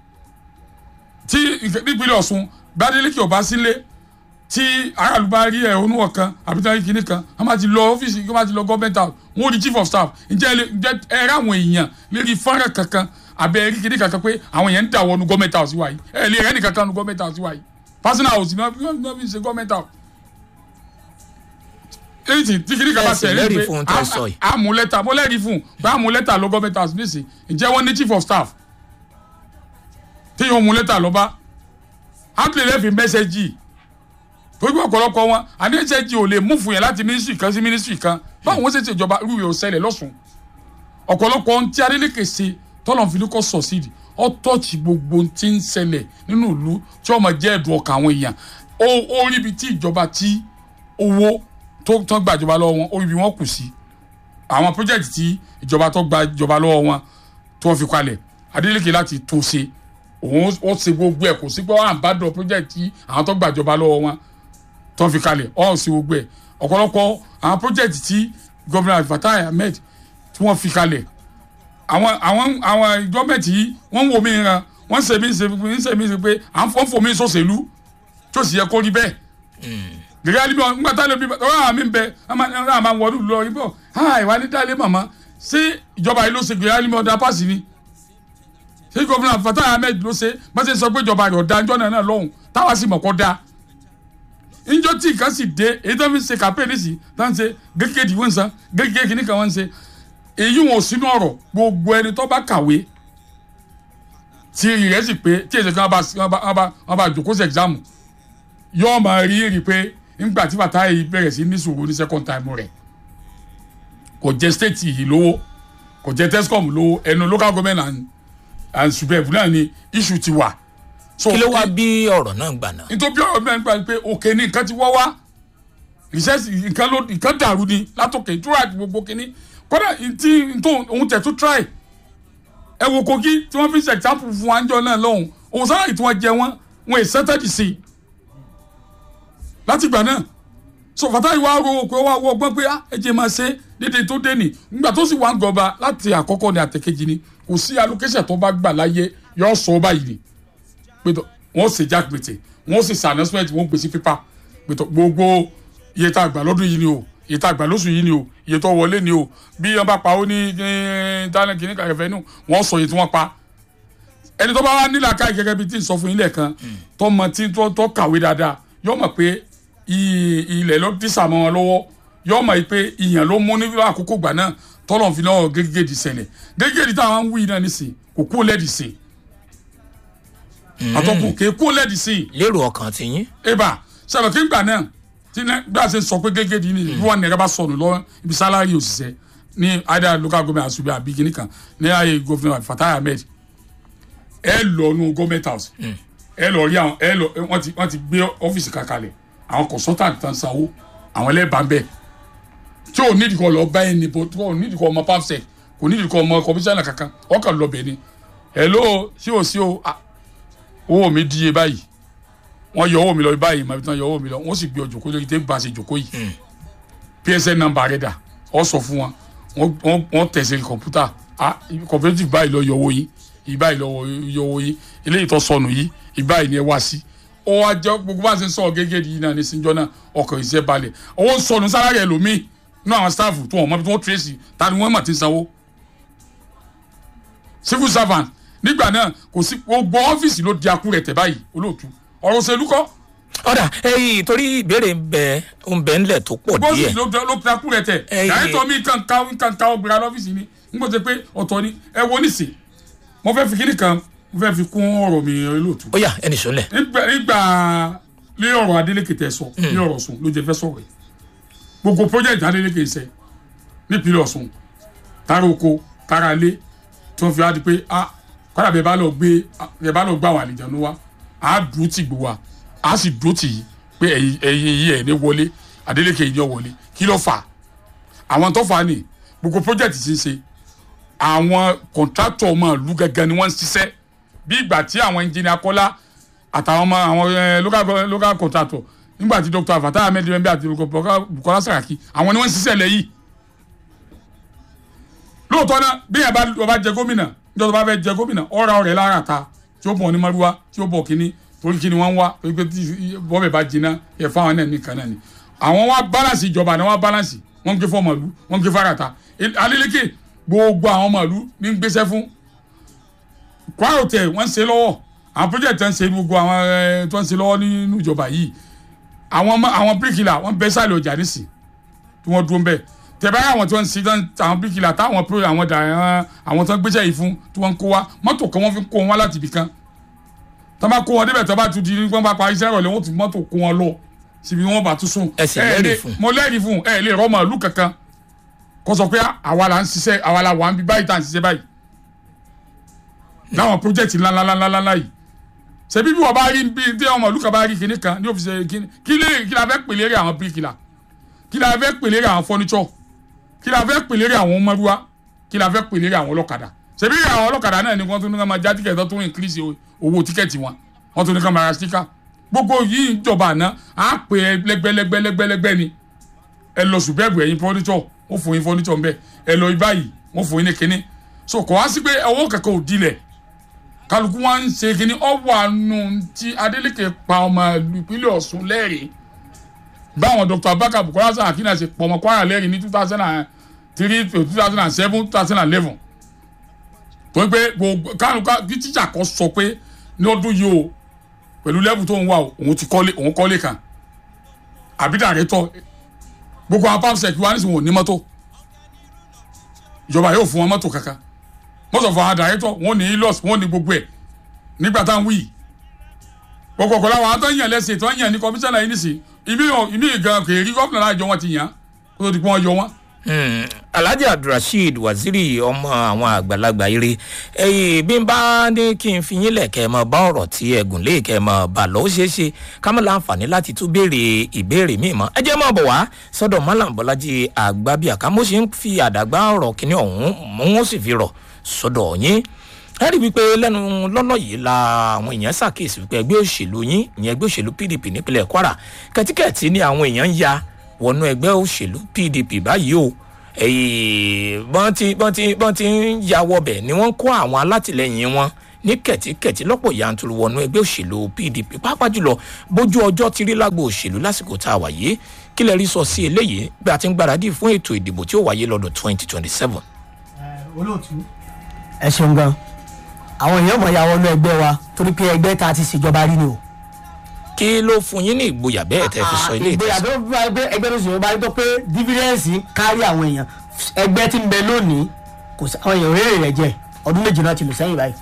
tí nǹkan- nípínlẹ̀ Ọ̀ṣun bá Adeleke ọba sílé tí aráàlú bá rí ẹ̀hónú ọ̀kan àbí tí wọ́n rí kinní kan wọ́n máa ti lọ ọ́fíìsì wọ́n máa ti lọ gọ́ọ̀mẹ̀ntì house wọ́n rí chief of staff ǹjẹ́ ẹ lè- ǹjẹ́ ẹ rí àwọn èèyàn lérí fọ́nrán kankan àbẹ ẹ rí kinní kankan pé àwọn èèyàn ń dà wọnú gọ́ọ̀mẹ̀ntì house wáyé ẹ lè rẹ́ nìkan kan nu gọ́ọ̀mẹ̀ntì house wáyé personal house ni wọ́n wọ́n fi ṣe gọ́ọ̀mẹ̀ntì house. èyí tí tí kinní kan bá Ẹ sì tẹ̀lé lẹ́rìí pé fún ohun tẹ́ ẹ sọ yìí. a- a mú lẹ́tà mo lẹ́rìí fún pé a mú lẹ́tà lọ gọ́ọ̀mẹ̀ntì house nísìn ǹjẹ́ wọ́n ní chief of staff tí yóò mú lẹ́tà lọ bá ápìlẹ̀ lẹ́fì mẹ́sẹ̀gì torí pé ọ̀pọ̀lọpọ̀ wọn àdéhùnsẹ́jì ò lè mú fún yẹn láti mínísírì kan sí mínísírì kan báwo wọ́n ṣe ṣe ìjọba irú yóò ṣẹlẹ̀ lọ́sùn ọ̀pọ̀lọpọ̀ ohun tí Adeleke ṣe tọ́lọ̀ fi ní kọ́ sọ̀sídì ó tọ́ọ̀tì gbogbo ohun tí ń ṣẹlẹ̀ nínú ìlú tí ọmọ jẹ́ ẹ̀dùn ọkàn àwọn èèyàn ó ó rí ibi tí ìjọba tí owó tó tán gbàjọba lọ́wọ́ wọn ó rí ibi wọn kù sí àwọn pírójẹ́tì tí ìjọba tó gba ìjọba lọ́wọ́ wọn tó fi kalẹ̀ Adeleke láti tún ṣe òun ó ṣe gbogbo ẹ̀ kò sí pé wọ́n à ń bá dọ̀ pírójẹ́tì tí àwọn tó gbàjọba lọ́wọ́ wọn tó fi kalẹ̀ ọ̀ sí gbogbo ẹ̀ ọ̀pọ̀lọpọ̀ àwọn pírójẹ́tì tí gómìnà Fatai Ahmed tí wọ́n fi kalẹ̀ àwọn àwọn àwọn gọ́ọ̀mẹ̀ntì yìí wọ́n ń wo mi ran wọ́n ń ṣe mí ṣe ń ṣe mí ṣe pé à ń fọ́ fò mí sọ̀sẹ̀lú tó sì yẹ kó rí bẹ́ẹ̀ gẹ́gẹ́ alẹ́ bí wọn nígbà tá lè bí ọ̀rọ̀ àmì ń bẹ ọ̀rọ̀ àmà wọlé lọ ibọ̀ ha ìwà ní dálé màmá ṣé ìjọba yìí ló ṣe gẹ́gẹ́ alẹ́ bí ọ̀dà pàṣẹ ni ṣé gómìnà Fatai Ahmed ló ṣe bá ṣe sọ pé ìjọba rẹ̀ ọ̀dà ńjọ́ náà náà lọ́hùn táwa sì mọ̀ kọ́ da ńjọ́ tí nǹkan sì dé èyí tó fi ṣe kàpẹ́ẹ̀nì sí tá ń ṣe gẹ́gẹ́ wọ́n ń san gẹ́gẹ́ kìíní kan wọ́n ń ṣe èyí wọn ò sínú ọ̀rọ̀ gbogbo ẹni tó bá kàwé tí rẹ̀ sì pé tí èsì kan bá wọ́n bá- wọ́n bá wọ́n bá jòkó sí ẹ̀gzámù yóò máa rí rí pé nígbà tí bàtà yìí bẹ̀rẹ̀ sí ní sùúrù ní second time rẹ̀ kò jẹ́ state yìí lówó kò jẹ́ tescom lówó ẹnu local government and and subeb náà ni issue ti wà. So, kí ló wá bí ọ̀rọ̀ náà gbà náà. nítorí bí ọ̀rọ̀ mẹ́rin gbà pé òkè ni nǹkan ti wọ́ wá research nǹkan ló nǹkan dàrú ni látòkè ìtura àti gbogbo kínní kódà tí tó òun tẹ̀ tó try ẹ wo kogi tí wọ́n fi ṣe example fún wa níjọ náà lọ́hùn òun sára tí wọ́n jẹ wọ́n wọ́n èsì sẹ́tẹ̀dì sí i láti ìgbà náà so Fatai wá ro òkú wa wọ ọgbọ́n pé ah ẹ jẹ́ máa ṣe dédé tó dé nì nígbà tó sì wá ń gọba láti àkọ́kọ́ ní àtẹ̀kejì ni kò sí allocation tó bá gbà láyé yọ sọ báyìí ni pẹ̀tọ̀ wọ́n ṣe jack pété wọ́n sì ṣe announcement wọ́n gbèsè pípa pẹ̀tọ̀ gbogbo iye tá a gbà lọ́dún yìí ni o iye tá a gbà lóṣù yìí ni o iye tó wọlé ni o bí wọ́n bá pa ó ní tálẹ̀ kìíní kàkẹ́fẹ́ nù wọ́n sọ iye tí wọ́n pa ẹni tó bá wá nílà káyì gẹ́gẹ́ bí tí n sọ fún yín lẹ́ẹ̀kan tó mọ tí tó tó kàwé dáadáa yóò mọ̀ pé i- ilẹ̀ ló dísà mọ́ wọn lọ́wọ́ yóò mọ̀ pé ìyàn ló mú ní àkókò gbà náà tọ́lọ̀ fi náà gégéèdì ṣẹlẹ̀ gégéèdì táwọn ń wí náà nísìn kò kú lẹ́ẹ̀dì sìn àtọkùn kì í kú lẹ́ẹ̀dì sìn lérò ọkàn ti yín. eba sábà kí n gbà náà tí ní bí a ṣe sọ pé gégéèdì ni bí wọn nìyẹn bá sọnù lọ ibi sálárì òṣìṣẹ́ ní ada local government asubi àbí kìíní kan ní ayé gómìnà Fatai Ahmed ẹ lọ nu government house ẹ lọ rí àwọn ẹ lọ wọn ti wọn ti gbé ọfíìsì kankalẹ̀ àwọn consultant tán sanwó àwọn ẹlẹ́bàá ń bẹ̀ tí ò nídìí kọ́ lọ bá ẹni bó tí ò nídìí kọ́ ọmọ pamsec kò nídìí kọ́ ọmọ kọmíṣánná kankan ọkàn lọ bẹ̀ ni hello sí o sí o ah, owó mi díye báyìí wọ́n yọ owó mi lọ báyìí màbí tí wọ́n yọ owó mi lọ wọ́n sì gbé ọjọ́ kó lórí tẹ́ bá a ṣe jòkó yìí psn nọ́mbà rẹ̀ dà ọ sọ fún wọn wọ́n- wọ́n wọ́n tẹ̀sẹ̀ kọ̀mpútà ah cooperative báyìí lọ yọ owó yìí ìbáyìí lọ yọ owó yìí eléyìí tó sọnù yìí ìbáyìí ni ẹ wá sí ó wá jẹ gbogbo bá a ṣe ń sọ gẹ́gẹ́ yìí náà ní sinjọ́ náà ọkọ̀ ìṣe balẹ̀ owó ń sọnù sálárì ẹlòmíì nínú àwọn staff tó wọn mọ bí wọ́n tracy ta ni wọ́n mọ̀ ti sanwó civil servant nígbà náà kò sí gbogbo ọ́fíìsì ló di akú rẹ̀ tẹ̀ báyìí olóòtú ọ̀rọ̀ òṣèlú kọ́ ọ̀dà ẹyìn torí ìbéèrè ń bẹ ń bẹ ńlẹ̀ tó pọ̀ bọ́ọ̀sì díẹ̀ ló ló fi akú rẹ̀ tẹ̀ Ẹyẹ. dàrẹ́tọ̀ mi kàn ká kàn ká ọgbìnrin lọ́fíìsì ni n kò tẹ pé ọ̀tọ̀ ni ẹ wo nísì mo fẹ́ fi kíní kan mo fẹ́ fi kún ọ̀rọ̀ mi olóòtú ó yá ẹnì sọ́lẹ̀ nígbà nígbà ní ọ̀rọ̀ Adeleke tẹ sọ ní ọ̀rọ̀ Ọ̀ṣun ló jẹ fẹ́ sọ̀rọ̀ yìí gbogbo project Adeleke ṣe nípínlẹ̀ Ọ̀ṣun tara oko tara ilé tí wọ́n fi wá di pé a kọ́dà bẹ́ẹ̀ bá lọ gbé bẹ́ẹ̀ bá lọ gbé àwọn àlejò wa a dúró tì gbó wa a sì dúró tì yìí pé ẹ̀yin ẹ̀yin yìí ẹ̀ ní wọlé Adeleke yìí ní ọ wọlé kí ló fà á àwọn tó fà á nì gbogbo project ti ń ṣe àwọn contractor ọmọ ìlú gẹ́gẹ́ ni wọ́n ń ṣiṣẹ́ bí ìgbà tí àwọn engineer Kọ́lá àtàwọn ọmọ àwọn eh, local go- local contractor nígbà tí Dr. Fatai Ahmed Bembe àti Bukola Saraki àwọn ni wọ́n ń ṣiṣẹ́ lẹ́yìn lóòótọ́ náà bí yẹn bá ọba jẹ gómìnà níjọ́ tó bá fẹ́ jẹ gómìnà ọ̀ra ọ̀rẹ́ lára ta tí ó bọ̀ ní maruwa tí ó bọ̀ kínní torí kínní wọ́n ń wá torí pé tí bọ́ọ̀bẹ̀ bá jiná ẹ̀ fáwọn náà nìkan náà ni àwọn wá balance ìjọba náà wá balance wọ́n ń gbé fún ọmọlú wọ́n ń gbé fárata Adeleke gbogbo àwọn ọmọlú ní ń gbéṣẹ́ fún kwara hotel wọ́n ń ṣe lọ́wọ́ àwọn project tó ń ṣe gbogbo àwọn ẹ̀ tó ń ṣe lọ́wọ́ nínú ìjọba yìí àwọn ọmọ àwọn bíríkìlà wọ́n bẹ́ sálẹ̀ ọjà nísì tí wọ́n dúró ń bẹ̀ tẹ̀bá àwọn tí wọ́n ń ṣe tán àwọn bíríkìlà táwọn pro àwọn dà ẹ̀hán àwọn tó ń gbéṣẹ́ yìí fún tí wọ́n ń kó wa mọ́tò kan wọ́n fi ń kó wọn wá láti ibì kan tó bá kó wọn débẹ̀ tó bá tún di wọ́n bá parí iṣẹ́ ìrọ̀lẹ́ wọ́n tún mọ́tò kó wọn lọ síbi wọ́n bá tún sùn. Ẹ sì ẹ lẹ́rìí lè- fún. mo lẹ́rìí fún ẹ lè rọ́mọ ìlú kankan kó sọ pé àwa la ń ṣiṣẹ́ àwa la wà ń bí báyìí tá à ń ṣiṣẹ́ báyìí láwọn project ńláńláńláńlá yìí ṣebí bí wọ́n bá rí bí tí ọmọ ìlú kan bá rí kinní kan ní òfìsè kinní kí lè kí la fẹ́ pèlè rẹ̀ àwọn bíríkìlà kí la fẹ́ pèlè rẹ̀ àwọn fọ́níṣọ́ kí la fẹ́ pèlè rẹ̀ àwọn mọ́rúwá kí la fẹ́ pèlè rẹ̀ àwọn ọlọ́kadà ṣebí àwọn ọlọ́kadà náà ni wọ́n tún ní ká máa já tíkẹ̀tì tó tún increase owó tíkẹ̀tì wọn wọ́n tún ní ká máa ra stika gbogbo yìí ń jọba àná á pè é lẹ́gbẹ́lẹ́gbẹ́lẹ́gbẹ́ ni ẹ lọ ṣùgbẹ́gbẹ́ ẹ̀yin fọ́níṣọ́ wọ́n fún yín fọ́níṣọ́ ń bẹ́ ẹ lọ ibáyìí wọ́n fún yín ní kinní so kò wá sí pé ọwọ́ kankan ò dilẹ̀ kálukú wa ń ṣe kínní ọwọ́ àánú tí Adeleke pa ọmọ ìlú ìpínlẹ̀ Ọ̀ṣun lẹ́rìí báwọn Dr. Abubakar Bukola Saraki náà ṣe pọ̀ ọmọ Kwara lẹ́rìí ní two thousand and three to two thousand and seven two thousand and eleven tó ń pé gbogbo kálukú bí tíjà kan sọ pé ní ọdún yìí o pẹ̀lú lẹ́bù tó ń wà o òun ti kọ́lé òun kọ́lé kan àbí dàrẹ́tọ̀ gbogbo àwọn pàṣẹ wa nísìnyí wọn ò ní mọ́tò ìjọba yóò fún wọn mọ́tò kankan most of our director wọn ní ilos wọn ní gbogbo ẹ nígbà tá à ń wí yìí kọ̀kọ̀kọ̀ làwọn àwọn tó ń yàn lẹ́sìn tó ń yàn ní kọmíṣánná yìí nìsín ibi ibi gan kò rí gómìnà láàjọ wọn ti yàn kó tó di pé wọ́n yọ wọn. Hmm, alhaji abdulrasheed waziri ọmọ àwọn àgbàlagbà eré ẹyìn bí n bá ní kí n fi yín lẹ̀ kẹ́ ẹ mọ bá ọ̀rọ̀ tí ẹgùn lè kẹ́ ẹ mọ bà lọ ó ṣeé ṣe ká mọ̀ láǹfààní láti tún béèrè ìbéèrè míì mọ́ ẹ jẹ́ mọ̀ bọ̀ wá sọ́dọ̀ malam bọ́lájí àgbàbíàká mo ṣe ń fi àdàgbà ọ̀rọ̀ kínní ọ̀hún mò ń sì fi rọ̀ sọ́dọ̀ yín ẹ rí i wípé lẹ́nu lọ́lọ́ yìí la àwọn èèyàn ṣàkíyèsí wípé ẹgbẹ́ òṣèlú yín ìyẹn ẹgbẹ́ òṣèlú pdp nípínlẹ̀ kwara kẹtíkẹ̀tì ni àwọn èèyàn ń ya wọnú ẹgbẹ́ òṣèlú pdp báyìí o èyí bọ́n ti bọ́n ti bọ́n ti ń ya wọbẹ̀ ni wọ́n ń kó àwọn alátìlẹyìn wọn ní kẹ̀tíkẹ̀tí lọ́pọ̀ yanturu wọnú ẹgbẹ́ òṣèlú pdp pàápàá jùlọ bójú ọjọ́ ti rí lágbo òṣèlú lásìkò tá a wà yìí kí lè rí sọ sí eléyìí bí a ti ń gbáradì fún ètò ìdìbò tí ó wáyé lọ́dún twenty twenty seven. olóòtú. ẹ ṣeun gan àwọn èèyàn mọ̀ ya wọnú ẹgbẹ́ wa torí pé ẹgbẹ́ ta ti ṣèjọba rí ni o. kí ló fún yín ní ìgboyà bẹ́ẹ̀ tẹ́ fi sọ ilé ìgboyà ìtẹ̀sán. tó bá gbé ẹgbẹ́ tó ṣèjọba rí tó pé dífírẹ́ǹsì kárí àwọn èèyàn ẹgbẹ́ tí ń bẹ lónìí kò sí àwọn èèyàn rere rẹ̀ jẹ́ ọdún méjì náà ti lò sẹ́yìn báyìí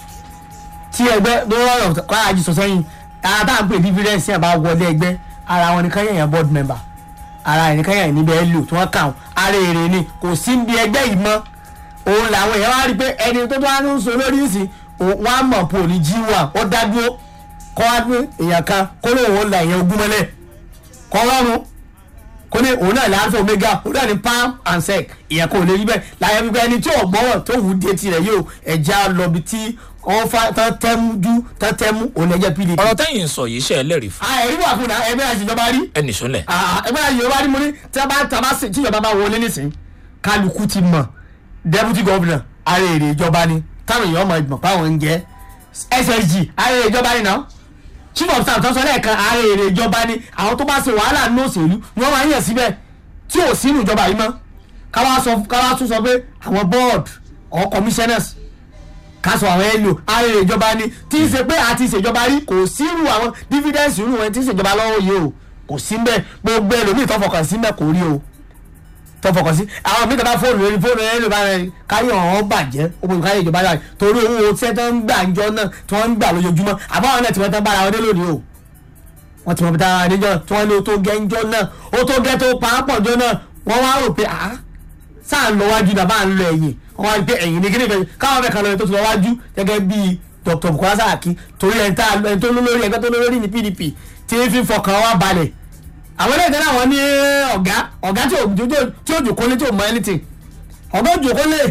tí ẹgbẹ́ tó rọrùn kára jù sọ sẹ́yìn ara tá à ń pè dífírẹ́ǹsì àbá wọlé ẹgbẹ́ ara wọn ni káyọ̀ yẹn board member ara ẹ̀ ní káyọ̀ yẹn níbẹ̀ lò tí wọ́n kà wọ́n ara èrè ni kò sí bí ẹgbẹ́ yìí mọ́ òun làwọn èèyàn wá rí i pé ẹni tó tó wá ń sọ lórí ìsìn wọn á mọ̀ pò ní jíwà ó dá dúró kọ́ wá pé èèyàn kan kó lóun ó la èèyàn ogún mọ́lẹ̀ kọ́ lọ́rùn kó ní òun náà láǹfọ̀ omega òun náà ní palm and sec ìyẹn kò lè rí bẹ́ẹ̀ láyé wípé ẹni tí ò gbọ́wọ̀ tó wù ú dé tirẹ̀ yóò ẹja lọ́bi tí wọ́n fa tán tẹ́mú jú tán tẹ́mú òun ẹ̀jẹ̀ pdp. ọ̀rọ̀ tẹ́yìn ń sọ yìí ṣe ẹlẹ́rìí fún a ẹ̀rí wà fún un ẹgbẹ́ àṣìjọba rí ẹnì sọ́lẹ̀. Ah, ẹgbẹ́ àṣìjọba rí mo ní tí a bá tí a bá tí ìjọba bá wọlé nísìnyí kálukú ti mọ̀ deputy governor ara èrè ìjọba ni táwọn èèyàn mọ̀ ìgbọ̀n páwọn ń jẹ́ ssg ara èrè ìjọba ni náà chief of staff tó sọ lẹ́ẹ̀kan ara èrè ìjọba ni àwọn tó bá ṣe wàhálà ní òṣèlú ni wọ́n máa ń yàn síbẹ̀ tí ò sínú ìjọba yìí mọ́ káwá sọ káwá tún sọ pé àwọn board or commissioners ká sọ àwọn èlò ara èrè ìjọba ni tí ń ṣe pé àti ìṣèjọba rí kò sírù àwọn dividends irú wọn tí ń ṣèjọba lọ́wọ́ yìí o kò sí mbẹ́ gbogbo ẹlòmíì tó fọkàn sí mbẹ́ kò rí o tó fọkàn sí àwọn míì tó bá fóònù lórí fóònù ẹ ló bá rẹ káyọ̀ ọ̀hún bàjẹ́ òun káyọ̀ ìjọba rẹ̀ torí owó tí wọ́n ń gbà ńjọ náà tí wọ́n ń gbà lójoojúmọ́ àbáwọn náà tí wọ́n tán bára wọn dé lónìí o wọ́n ti mọ̀ bí tára níjọ́ tí wọ́n ní o tó gẹ́ ńjọ́ náà o tó gẹ́ tó pàápọ̀ ńjọ́ náà wọ́n wá rò pé ah sáà ń lọ wájú náà bá ń lọ ẹ̀yìn wọ́n wá rí pé ẹ̀yìn ní kíní kan káwọn fẹ́ kan lọ tó ti lọ wájú gẹ́gẹ́ bí dr bukola saraki torí ẹni tá ẹni tó lólórí ẹgbẹ́ tó lólórí ní pdp tí ń fi fọkàn wá balẹ̀ àwọn ilé ìtẹ́lẹ̀ àwọn ní ọ̀gá ọ̀gá tí ò tí ò jòkó lé tí ò mọ anything ọ̀gá ò jòkó lé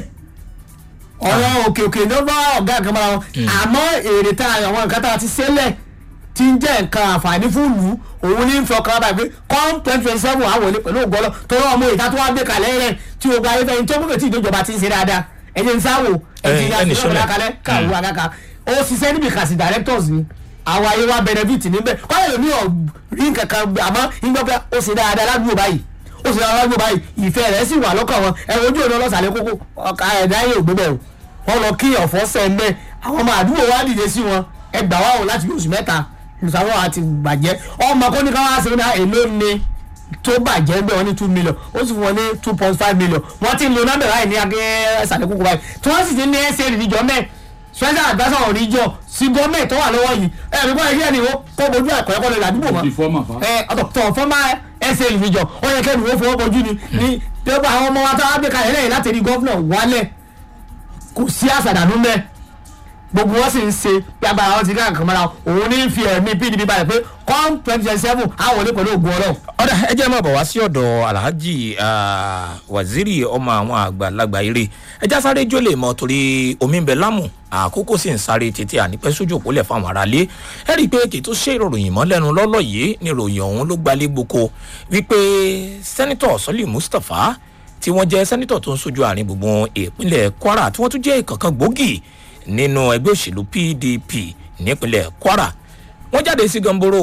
ọ̀rọ̀ òkè òkè ló bá ọ̀gá kan mọ́ra wọn àmọ́ èrè tá àwọn nǹkan tá a ti sẹ́lẹ̀ tí ń jẹ́ nǹkan àǹfààní fún ìlú òun ní fi ọkàn báyìí pé com twenty twenty seven àwọn olè pẹ̀lú ògbọ́lọ́ tó rọ ọmọ ìta tó wá gbé kalẹ̀ rẹ̀ tí o gba ayé fẹ́yìn tó mú tí ìjọba ti ń ṣe dáadáa ẹ̀jẹ̀ ń sáwò ẹ̀jẹ̀ ẹni ń sọlẹ̀. sáwò kalẹ̀ káwọ́ àgàkà ó ṣiṣẹ́ níbi kàṣì directors ni àwọn ayé wa benefit níbẹ̀ kọ́lẹ̀ lómi ọ̀ rí nǹkan kan gbé, àmọ́ nígbà pé ó ṣe dáadáa ládùúgbò báyìí ó ṣe dáadáa ládùúgbò báyìí ìfẹ́ rẹ̀ sì wà lọ́kàn wọn ẹ̀rọ ojú ọ̀nà ọlọ́sàlẹ̀ kókó ọkà ẹ̀dá yóò gbé bẹ̀rù wọn lọ kí ọ̀fọ́ sẹ́ńbẹ́ àwọn ọmọ àdúgbò wa dìde sí wọn ẹgbàá wà wọn láti bí oṣù mẹ́ta ìsàwọn àti bàjẹ́ ọmọ kọ́ni ká wá sí ní èlò ni tó bàjẹ́ bẹ́ẹ̀ wọ́n ní two million ó sì fún wọn ní two point five million wọ́n ti ń lo nọ́mbẹ̀ báyìí ní agẹ́ ẹ̀sàlẹ̀ kókó báyìí tí wọ́n sì ti ní ẹsẹ̀ ìrìnjọ mẹ́ special adviser ọ̀rìnjọ sí gọ́ọ̀mẹ̀ tó wà lọ́wọ́ yìí ẹ̀rí bọ́ ẹ̀rí ẹ̀rí wo kó bojú ẹ̀kọ́ ẹ̀kọ́ lè ládùúgbò wọn ìfọ́mà fa. ẹ ọ̀tọ̀ fọ́mà ẹsẹ̀ ìrìnjọ ó yẹ kẹ́ni wọ́n fọwọ́ bojú ni ní pépà àwọn ọmọ wa tó wá gbé kalẹ̀ lẹ́yìn láti rí gọ́fúnà wálẹ̀ kò sí àṣàdànù mẹ́ gbogbo wọn sì ń ṣe bí agbára wọn ti rí àǹkan mọ́ra òun ní fi ẹ̀mí pdp balẹ̀ pé com twenty twenty seven àwọn olè pẹ̀lú ògùn ọlọ́run. ọ̀dà ẹ jẹ́ máa bọ̀ wá sí ọ̀dọ̀ alhaji ah, waziri ọmọ àwọn àgbàlagbà eré ẹja sáré jó lè mọ torí omi ń bẹ lámù àkókò sì ń sáré tètè ànípẹ́ sójú òpólẹ̀ fáwọn aráalé ẹ rí i pé kì í tó ṣe ìròyìn mọ́ lẹ́nu lọ́lọ́ yìí ni ìròyìn ọ̀hún ló gbalé gboko wípé sẹ́nitọ̀ sọ́lì mustapha tí wọ́n jẹ́ sẹ́nitọ̀ tó ń sojú àárín gbùngbùn ìpínlẹ̀ kwara tí wọ́n tún jẹ́ ìkànkan gbòógì nínú ẹgbẹ́ òṣèlú pdp nípínlẹ̀ kwara wọ́n jáde sí gamboro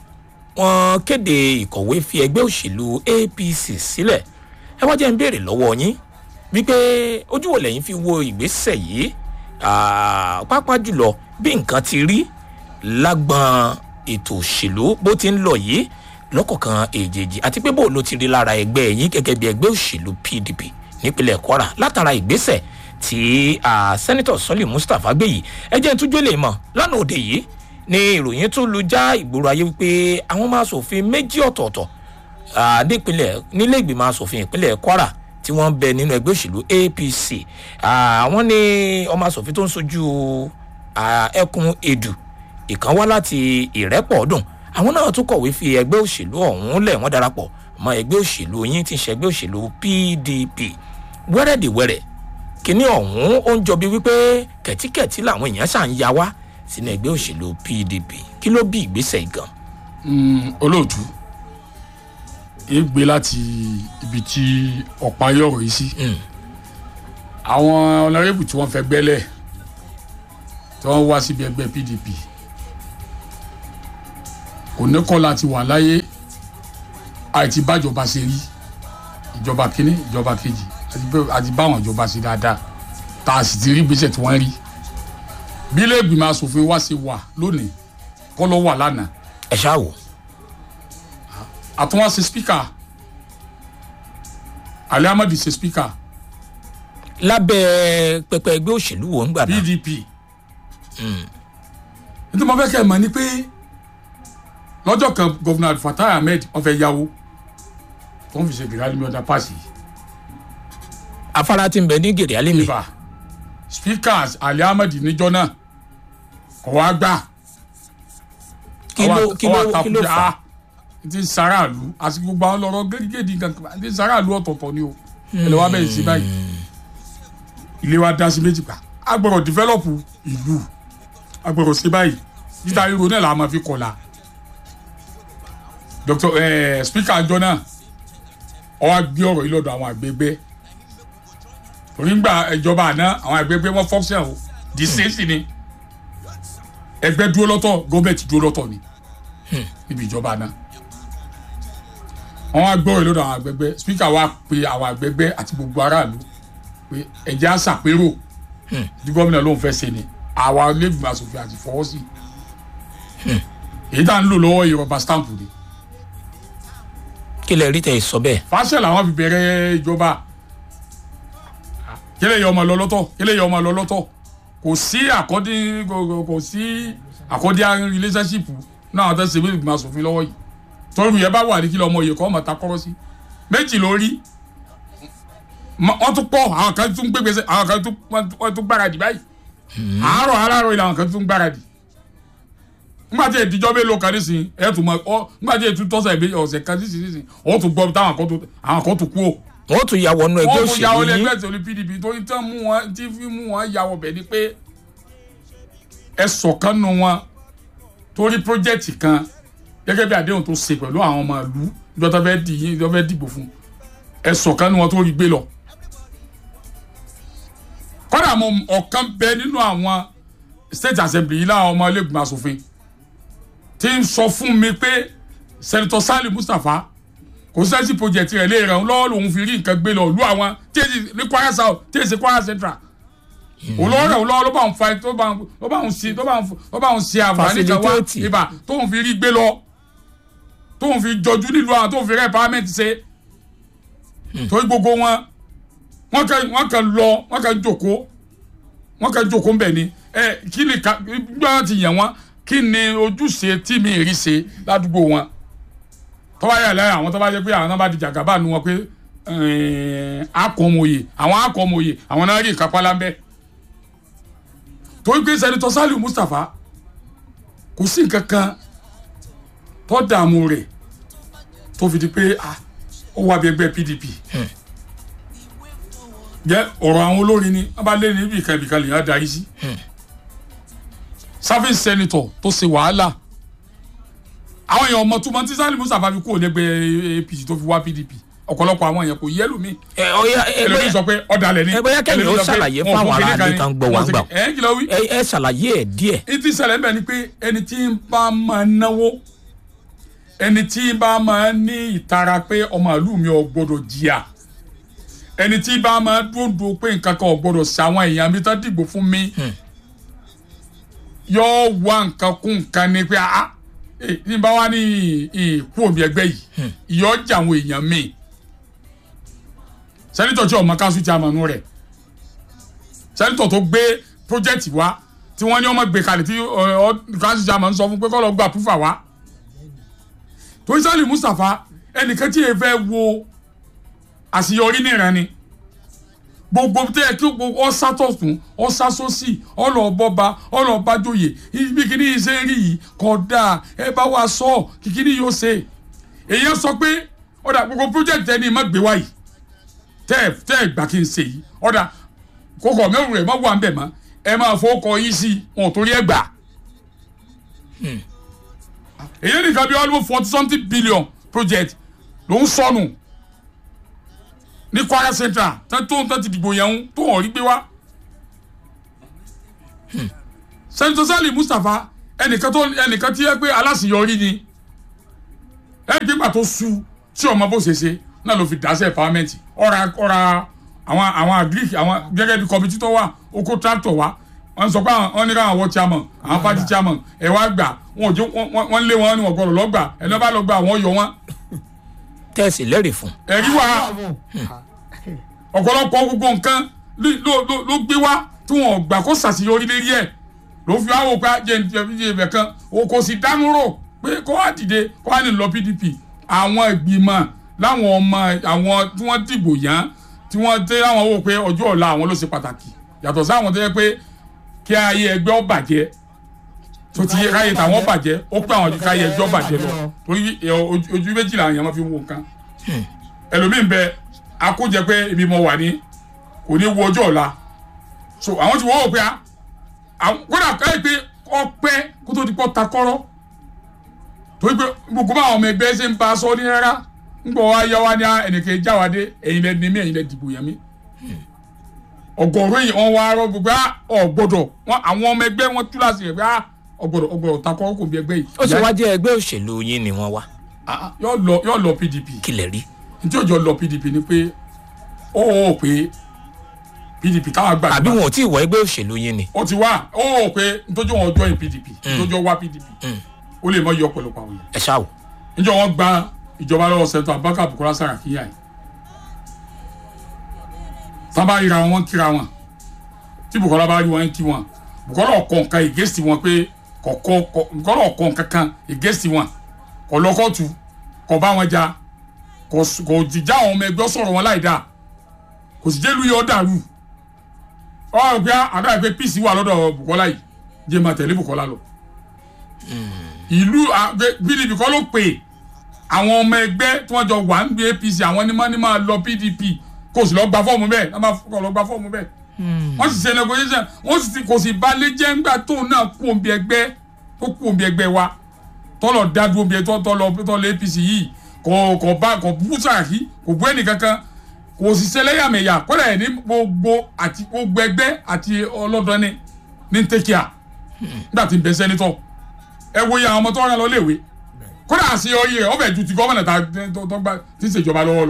wọ́n kéde ìkọ̀wé fi ẹgbẹ́ òṣèlú apc sílẹ̀ ẹ wá jẹ́ ń béèrè lọ́wọ́ yín wípé ojú wo lẹ́yìn fi wo ìgbésẹ̀ yìí Ah, pàápàá jùlọ bí nǹkan ti rí lágbọn ètò òṣèlú bó ti ń lọ yìí lọ́kọ̀ọ̀kan èjèèjì àti pé bó ló ti rí lára ẹgbẹ́ yín gẹ́gẹ́ bí ẹgbẹ́ òṣèlú pdp nípínlẹ̀ kwara látara ìgbésẹ̀ tí sẹ́nitọ̀ sọ́lì mustapha gbé yìí ẹ jẹ́ túnjọ́ lè mọ̀ lánàá òde yìí ni ìròyìn tún lu já ìgboro ayé wípé àwọn máa ṣòfin méjì ọ̀tọ̀ọ̀tọ̀ nípínlẹ̀ nílé ìgbìmọ̀ asòfin ìpínlẹ̀ kwara tí wọ́n ń bẹ nínú ẹgbẹ́ òṣèlú apc àwọn ní ọmọ asòfin tó ń sojú ẹkùn edu ìkan wá láti ìrẹ́pọ̀ ọdún àwọn náà tún kọ̀wé fi ẹgbẹ́ òṣèlú ọ̀hún lẹ̀ wọ́n darapọ̀ mọ́ ẹgbẹ́ òṣèlú yín tí ń ṣe ẹgbẹ́ òṣèlú pdp wẹ́rẹ́dìwẹ́rẹ́ kínní ọ̀hún ó ń jọ bí wípé kẹ̀tíkẹ̀tí làwọn èèyàn ṣà ń ya wá sínú ẹgbẹ́ òṣèlú pdp kí ló bí ìgbésẹ̀ gan. olóòtú ń gbé láti ibi tí ọ̀pá yọ̀rọ̀ yìí sí àwọn ọ̀nàrẹ́bù tí wọ́n fẹ́ gbẹ́lẹ̀ tí wọ́n wá síbi ẹgbẹ́ pdp kò ní kọ́ láti wà láyé àìtí bájọba ṣe rí ìjọba kínní ìjọba kejì àti báwọn ìjọba ṣe dáadáa tá a sì ti rí gbèsè tí wọ́n rí bí ilé ìgbìmọ̀ asòfin wa ṣe wà lónìí kọ́ ló wà lánàá ẹ ṣáà wò. àtúnwá ṣe spíkà alẹ́ amadi ṣe spíkà lábẹ́ pẹpẹ ẹgbẹ́ òṣèlú wo ń gbà náà. pdp nítorí mo fẹ́ kẹ́ ẹ̀ mọ̀ ni pé lọ́jọ́ kan gọ́vùnà fatai ahmed wọ́n fẹ́ yáwó tó ń fi ṣe gèrè alimi ọ̀dà paasi afárá tí ń bẹ ní gèrè alimi. ibà speakers ali ahmed níjọ náà kò wá gbà kí ló kí ló kí ló fà á. ti sàràlú àti gbogbo àwọn lọ́rọ̀ gẹ́gẹ́dì kankan ti sàràlú ọ̀tọ̀ọ̀tọ̀ ni o ẹ̀lẹ́ wa bẹ̀rẹ̀ sí báyìí ilé wa dá sí méjì pa agbọ̀rọ̀ develop ìlú agbọ̀rọ̀ sí báyìí títa ríro náà la máa fi kọ̀la dr eh, speaker àjọ náà ọ wá gbé ọ̀rọ̀ yìí lọ́dọ̀ àwọn àgbẹ̀gbẹ́ onígbà ìjọba àná àwọn àgbẹ̀gbẹ́ wọn function o di sẹ́sì ni ẹgbẹ́ dúró lọ́tọ̀ gọ́ọ̀mẹ̀ntì dúró lọ́tọ̀ ni níbi ìjọba àná wọn wá gbọ́ ọ̀rọ̀ yìí lọ́dọ̀ àwọn àgbẹ̀gbẹ́ speaker wa pe àwọn àgbẹ̀gbẹ́ àti gbogbo aráàlú pé ẹ̀jẹ̀ á ṣàpérò tí gómìnà ló ń fẹ́ ṣe ni àwa lẹ́gbìmọ̀ asòfin àti fọwọ́ sí èyí tá à ń lò lọ́wọ́ yìí rọba stamp ni kí lẹ rí tẹ ẹ sọ bẹ́ẹ̀. fàṣẹ làwọn fi bẹ̀rẹ̀ ìjọba kílẹ̀ yọ ọmọ lọ lọ́tọ̀ kílẹ̀ yọ ọmọ lọ lọ́tọ̀ kò sí àkọ́dí kò sí àkọ́dí relationship náà àwọn tó ṣe bí ìgbìmọ̀ asòfin lọ́wọ́ yìí tọ́rù yẹn bá wà ní kílẹ̀ ọmọ yìí kọ́ ọmọ ta kọ́rọ́ sí méjì lórí wọ́n tún pọ̀ àwọn kan tún gbégbèsè àwọn kan tún gbáradì báyìí àárọ̀ aláàárọ̀ ilẹ̀ àwọn kan tún gbáradì nígbà tí ìdíjọ́ bẹ́ẹ̀ ló kan nísìnyí ẹ̀ tún mọ ọ nígbà tí ètò tọ́sà ìbí ọ̀sẹ̀ kan nísìnyí nísìnyí ó tún gbọ́ táwọn kan tún àwọn kan tún kú o. wọ́n tún ya wọnú ẹgbẹ́ wọ́n tún ya òṣèlú wọlé yín ẹgbẹ́ òṣèlú pdp torí tí wọ́n mú wọn tí fi mú wọn ya wọbẹ̀ ni pé ẹ sọ̀kan nu wọn torí pírójẹ́tì kan gẹ́gẹ́ bí àdéhùn tó ṣe pẹ̀lú àwọn ọmọ ìlú ìjọ tó fẹ́ dì yín ìjọ fẹ́ dìbò fún ẹ sọ̀kan nu wọn tó rí gbé lọ. kọ́dà mo ọ̀kan bẹ nínú àwọn state assembly yìí láwọn ọmọ ilé ìgbìmọ̀ asòfin ti ń sọ fún mi pé sẹ́nitọ́ sálì mustapha kò sẹ́sì project rẹ̀ lè ràn lọ́wọ́ lòun fi rí nǹkan gbé lọ lú àwọn tí èsì ní kwara south tí èsì kwara central olówó rẹ̀ lọ́wọ́ ló bá ń fa tó bá ń ló bá ń ṣe tó bá ń ló bá ń ṣe àǹfààní kan wá Facilitate. ibà tóun fi rí gbé lọ tóun fi jọjú nílùú àwọn tóun fi rẹ̀ parliament ṣe torí gbogbo wọn wọn kàn wọn kàn lọ wọn kàn jòkó wọn kàn jòkó ń bẹ̀ ni ẹ kí ni ká gbọ́dọ̀ ti yàn wọn kí ni ojúṣe tí mi rí ṣe ládùúgbò wọn tọ́ba yà lẹ́yìn àwọn tọ́ba jẹ́ pé àwọn náà bá di jàgàbá nu wọn pé akọ̀mọ̀yè àwọn akọ̀mọ̀yè àwọn náà rí ìkápá lábẹ́ torí pé sẹ́nitọ́ Saliu Mustapha kò sí nǹkan kan tó dààmú rẹ̀ tó fi di pé ah, ó wà bí ẹgbẹ́ PDP jẹ́ ọ̀rọ̀ àwọn olórin ni wọ́n bá lé ní ibìkan ibìkan lè yàn darí sí serving senator tó ṣe wàhálà àwọn èèyàn ọmọ túmọ̀ tí Saliu Mustapha fi kúrò lẹ́gbẹ̀ẹ́ APC tó fi wá PDP ọ̀pọ̀lọpọ̀ àwọn èèyàn kò yẹ lómi ẹ ọyá ẹ ẹlòmíì bóyá sọ pé ọ̀dàlẹ̀ ni ẹ bóyá kẹ́mi ó ẹlòmíì sọ pé ṣàlàyé wọn ò fáwọn fún kinní aráàlú kan tán ni, gbọ́ wá wọn ò gbà. ṣe- ẹ̀ ń kìlọ̀ wí. ẹ ẹ ṣàlàyé ẹ díẹ̀. ìtì ṣẹlẹ̀ ń bẹ̀ ni pé ẹni tí ń bá máa náwó ẹni tí ń bá máa ní ìtara pé ọmọ ìlú mi ò gbọdọ̀ jìyà ẹni tí bá máa dúndùn pé nǹkan kan ò gbọdọ̀ sí àwọn èèyàn mi tán dìgbò fún mi yóò wá nǹkan kún nǹkan ni pé ah eh, ní bá wá ní ìkú omi ẹgbẹ́ yìí ìyọ́ jà àwọn èèyàn mi sẹ́nitọ̀ tí ọmọ kanṣu ti àmọ̀nù rẹ̀ sẹ́nitọ̀ tó gbé project wá tí wọ́n ní ọmọ gbé kalẹ̀ tí káṣí chairman sọ fún pé kọ́ lọ gba púfà wá torí sálì mustapha ẹnìkan tí èèfẹ́ wo àṣeyọrí nìran ni gbogbo tẹ ẹ kí gbogbo ọsá tọ̀tún ọsá sósì ọlọ́ọ̀bọba ọlọ́ọ̀bájòyè ibi kìíní yìí ṣe ń rí yìí kódà ẹ bá wa sọ kìkìíní yóò ṣe èyí sọ pé ọ̀dà gbogbo project ẹni má gbé wáyìí tẹ́ ẹ tẹ́ ẹ gbà kí n ṣe yìí ọ̀dà kókò mẹ́rù rẹ̀ má wà ń bẹ̀ mọ́ ẹ máa fọwọ́kọ yín sí wọn ò torí ẹ gbà. èyí nìkan bí almost forty something billion project ló ń sọnù ní Kwara Central tán tó tán ti dìbò yẹn ń tó hàn rí gbé wá. Senator Sali Mustapha ẹnìkan tó ẹnìkan tí yẹ pé aláṣeyọrí ni ẹni gbígbà tó su tí ọmọ bó ṣe ṣe náà ló fi dáṣẹ pàmẹ́ǹtì ọ̀ra ọ̀ra àwọn àwọn agric àwọn gẹ́gẹ́ bí kọ́mítì tó wà ó kó tractor wá wọ́n sọ pé wọ́n ní káwọn wọ́ chairman àwọn party chairman ẹ̀ wá gbà wọ́n ò jó wọ́n lé wọn ní wọ́n gbọ́dọ̀ lọ́gbà ẹni bá lọ gbà wọ́n yọ wọn. tẹ́sí lẹ́rìí fún. ẹ̀rí wa ọ̀pọ̀lọpọ̀ gbogbo nǹkan ló gbé wá tí wọ́n gbà kó ṣàṣeyọrí lérí ẹ̀ ló fi wá wò pé jẹ́ ibẹ̀ kan kò sì dánú rò pé kó wá dìde kó wá ní lọ PDP àwọn ìgbìmọ̀ láwọn ọmọ àwọn tí wọ́n dìbò yàn tí wọ́n tẹ́ àwọn wò pé ọjọ́ ọ̀la àwọn ló ṣe pàtàkì yàtọ̀ sáwọn tó yẹ pé kí ayé ẹgbẹ́ ó bàjẹ́ tó ti yẹ káyé tàwọn bàjẹ́ ó pé àwọn káyé ẹgbẹ́ ó bàjẹ́ lọ torí ojú méjìlá àwọn èèyàn máa fi wo nǹkan ẹlòmíín bẹ akójẹ pé ibi mo wà ní kò ní wo ọjọ́ ọ̀la so àwọn ti wọ́n wò pé kódà káyé pé ọpẹ́ kó tó di pọ́ ta kọ́rọ́ torí pé gbogbo bá àwọn ọmọ ẹgbẹ́ ṣe ń ba aṣọ ní rárá ń gbọ́ wá yá wá ní ẹnìkan jáwádé ẹ̀yin lẹ ní mí ẹ̀yin lẹ dìbò yẹn mí ọgọ́rùn yìí wọ́n wá rọ gbogbo ọgbọ́dọ̀ àwọn ọmọ ẹgbẹ́ wọn tú láti rẹ̀ pé ọgbọ́dọ̀ ọgbọ́dọ̀ ta kọ́rọ́ kò bí ẹgbẹ́ yìí. ó ṣe wá jẹ́ ẹgbẹ́ òṣèlú yín ni wọ́n wá. yóò lọ PDP kí lè rí. njẹ́ òjò lọ PDP ni pé ó wò ó pé PDP táwọn àgbà. àbí wọn ò tí ì wọ ẹgbẹ́ òṣèlú yín ni. ó ti wá ó wò ó pé ntójú wọn join PDP ntójú wá PDP ó lè mọ iye ọ̀pọ̀lọpọ̀ àwọn yẹn. ẹ ṣáà wò. njẹ́ wọ́n gba ìjọba lọ́wọ́ sẹ́ńtọ̀ Abubakar Bukola Saraki yà yìí tábà ríra wọn kíra wọn tí Bukola bá rí wọn kí wọn Bukola ọkọ nǹkan ìgẹ́sì wọn pé kọ̀kọ́ Bukola ọkọ nǹkan kan ìgẹ́sì wọn kọ̀ lọ́kọ̀tù kọ̀ bá wọn jà kò jìjà àwọn ọmọ ẹgbẹ́ sọ̀rọ̀ wọn láì dáa kò sì jẹ́ lu yọ dàrú ọ gbé àdá ìpè pc wà lọ́dọ̀ Bukola yìí jẹ́ máa tẹ̀lé Bukola lọ. ìlú PDP kọ́ ló pè àwọn ọmọ ẹgbẹ́ tí wọ́n jọ wà ń gbé APC àwọn ní máa ní máa lọ PDP kò sì lọ gba fọ́ọ̀mù bẹ́ẹ̀ náà máa kọ́ lọ gba fọ́ọ̀mù bẹ́ẹ̀. wọ́n sì ṣe negotiation wọ́n sì kò sì balẹ̀ jẹ́ ńgbà tóun náà kú òǹbí ẹgbẹ́ tó kú òǹbí ẹgbẹ́ wa tọ́lọ̀ dádúró bí tọ́lọ̀ APC yìí kò kò bá kò bú Sàràkí kò bú ẹnì kankan kò sì ṣẹlẹ́yàmẹ̀yà kọ́dà ẹ̀ ní gbogbo àti gbogbo ẹgbẹ́ àti ọlọ́dọ́ni ní tẹ́kíà nígbà tí ń bẹ sẹ́nitọ̀ ẹ wo iye àwọn ọmọ tó rán lọ léèwé kọ́dà àṣeyọrí rẹ̀ ọbẹ̀ ju ti gọ́mọ̀nà tó gbà tí ń ṣèjọba lọ́wọ́ lọ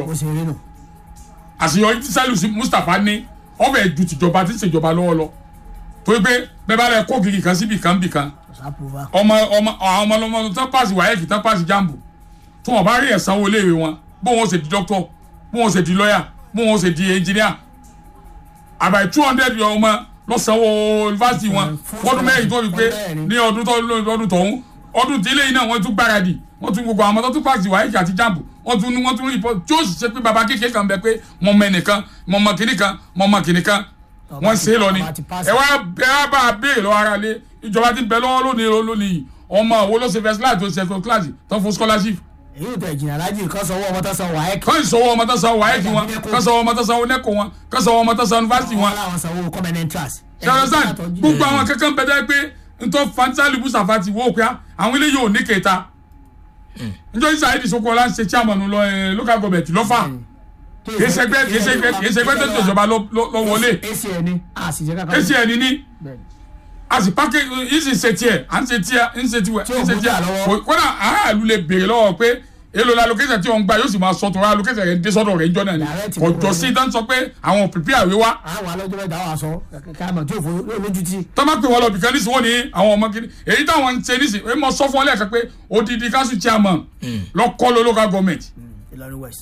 àṣeyọrí tí Saliu Mustapha ní ọbẹ̀ ju tìjọba tí ń ṣèjọba lọ́wọ́ lọ torí pé bẹ́ẹ̀ bá rẹ̀ kó kiri kan síbi kan bì kan ọmọ ọmọ àwọn ọmọ ọmọ tó pàṣẹ wáyẹ̀kì tó pàṣẹ jambu tí wọn bá rí ẹ̀sánwó léèwé wọn bó wọn ṣe di dókítọ̀ bó wọn ṣe di lọ́yà bó wọn ṣe di ẹnjìníà àbáyé two hundred ọmọ lọ́sànwó yunifásitì wọn fọdún mẹ́rin tó fi pé ní ọdún tó ọdún tọ̀hún ọdún tí eléyìí náà wọ́n tún gbáradì wọ́n tún gbogbo àwọn tó tún pàṣẹ wáyé àti jambu wọ́n tún wọ́n tún rìpọ́ tí ó sì ṣe pé baba kékeré kan bẹ pé mọ mọ ẹnìkan mọ mọ kìnì kan mọ mọ kìnì kan wọ́n ṣe é lọ ni ẹ wá ẹ wá bá a béèrè lọ́wọ́ ara lé ìjọba ti bẹ lọ́wọ́ lónìí lónìí ọmọ wo ló ṣe first class tó ṣe second class tó fún scholarship èyí ò tẹ̀ jìnnà alájì kan sanwó ọmọ tó san wáyé kí. kọ́ ìsọwọ́ ọmọ tó san wáyé kí wọn kọ́ sọwọ́ ọmọ tó san onẹ́kọ̀ wọn kọ́ sọwọ́ ọmọ tó san yunifásitì wọn. wọn làwọn sanwó common entrance. ṣàlọ́sàn gbogbo àwọn kankan bẹ dẹ́ pé ntọ́ fansali musafa ti wọ́ pé àwọn eléyìí ò ní kẹta. njọ́ isa ayédi soko ọlá ń ṣe chairman lọ ẹ local government lọ́fà kìí ṣẹgbẹ́ kìí ṣẹgbẹ́ kìí ṣẹgbẹ́ tó tó ìjọba lọ wọlé acn ni a sì jẹ́ kankan. acn ni a sì pàkẹ́ yìí sì ṣe tiẹ̀ à ń ṣe tiẹ̀ ń ṣe tiẹ̀ ń ṣe tiẹ̀ kódà aráàlú lè béèrè lọ́wọ́ pé èlò la location tí wọn gba yóò sì máa sọ tọrọ location rẹ dé sọ́dọ̀ rẹ ń jọ náà ni ọjọ́ sí dán sọ pé àwọn pèpè àwé wa. àwọn alọ́jọ́ mẹ́ta wà sọ káàmọ̀ tí òfò lójú ti. tọ́mọ pé wọ́n lọ bìkan nísìnyí wọ́n ní àwọn ọmọ kiri èyí táwọn ń ṣe nísìnyí èyí mọ sọ fún ọ lẹ́ẹ̀kan pé odidi council chairman lọ́kọ́ ló local government Ìlọrin west.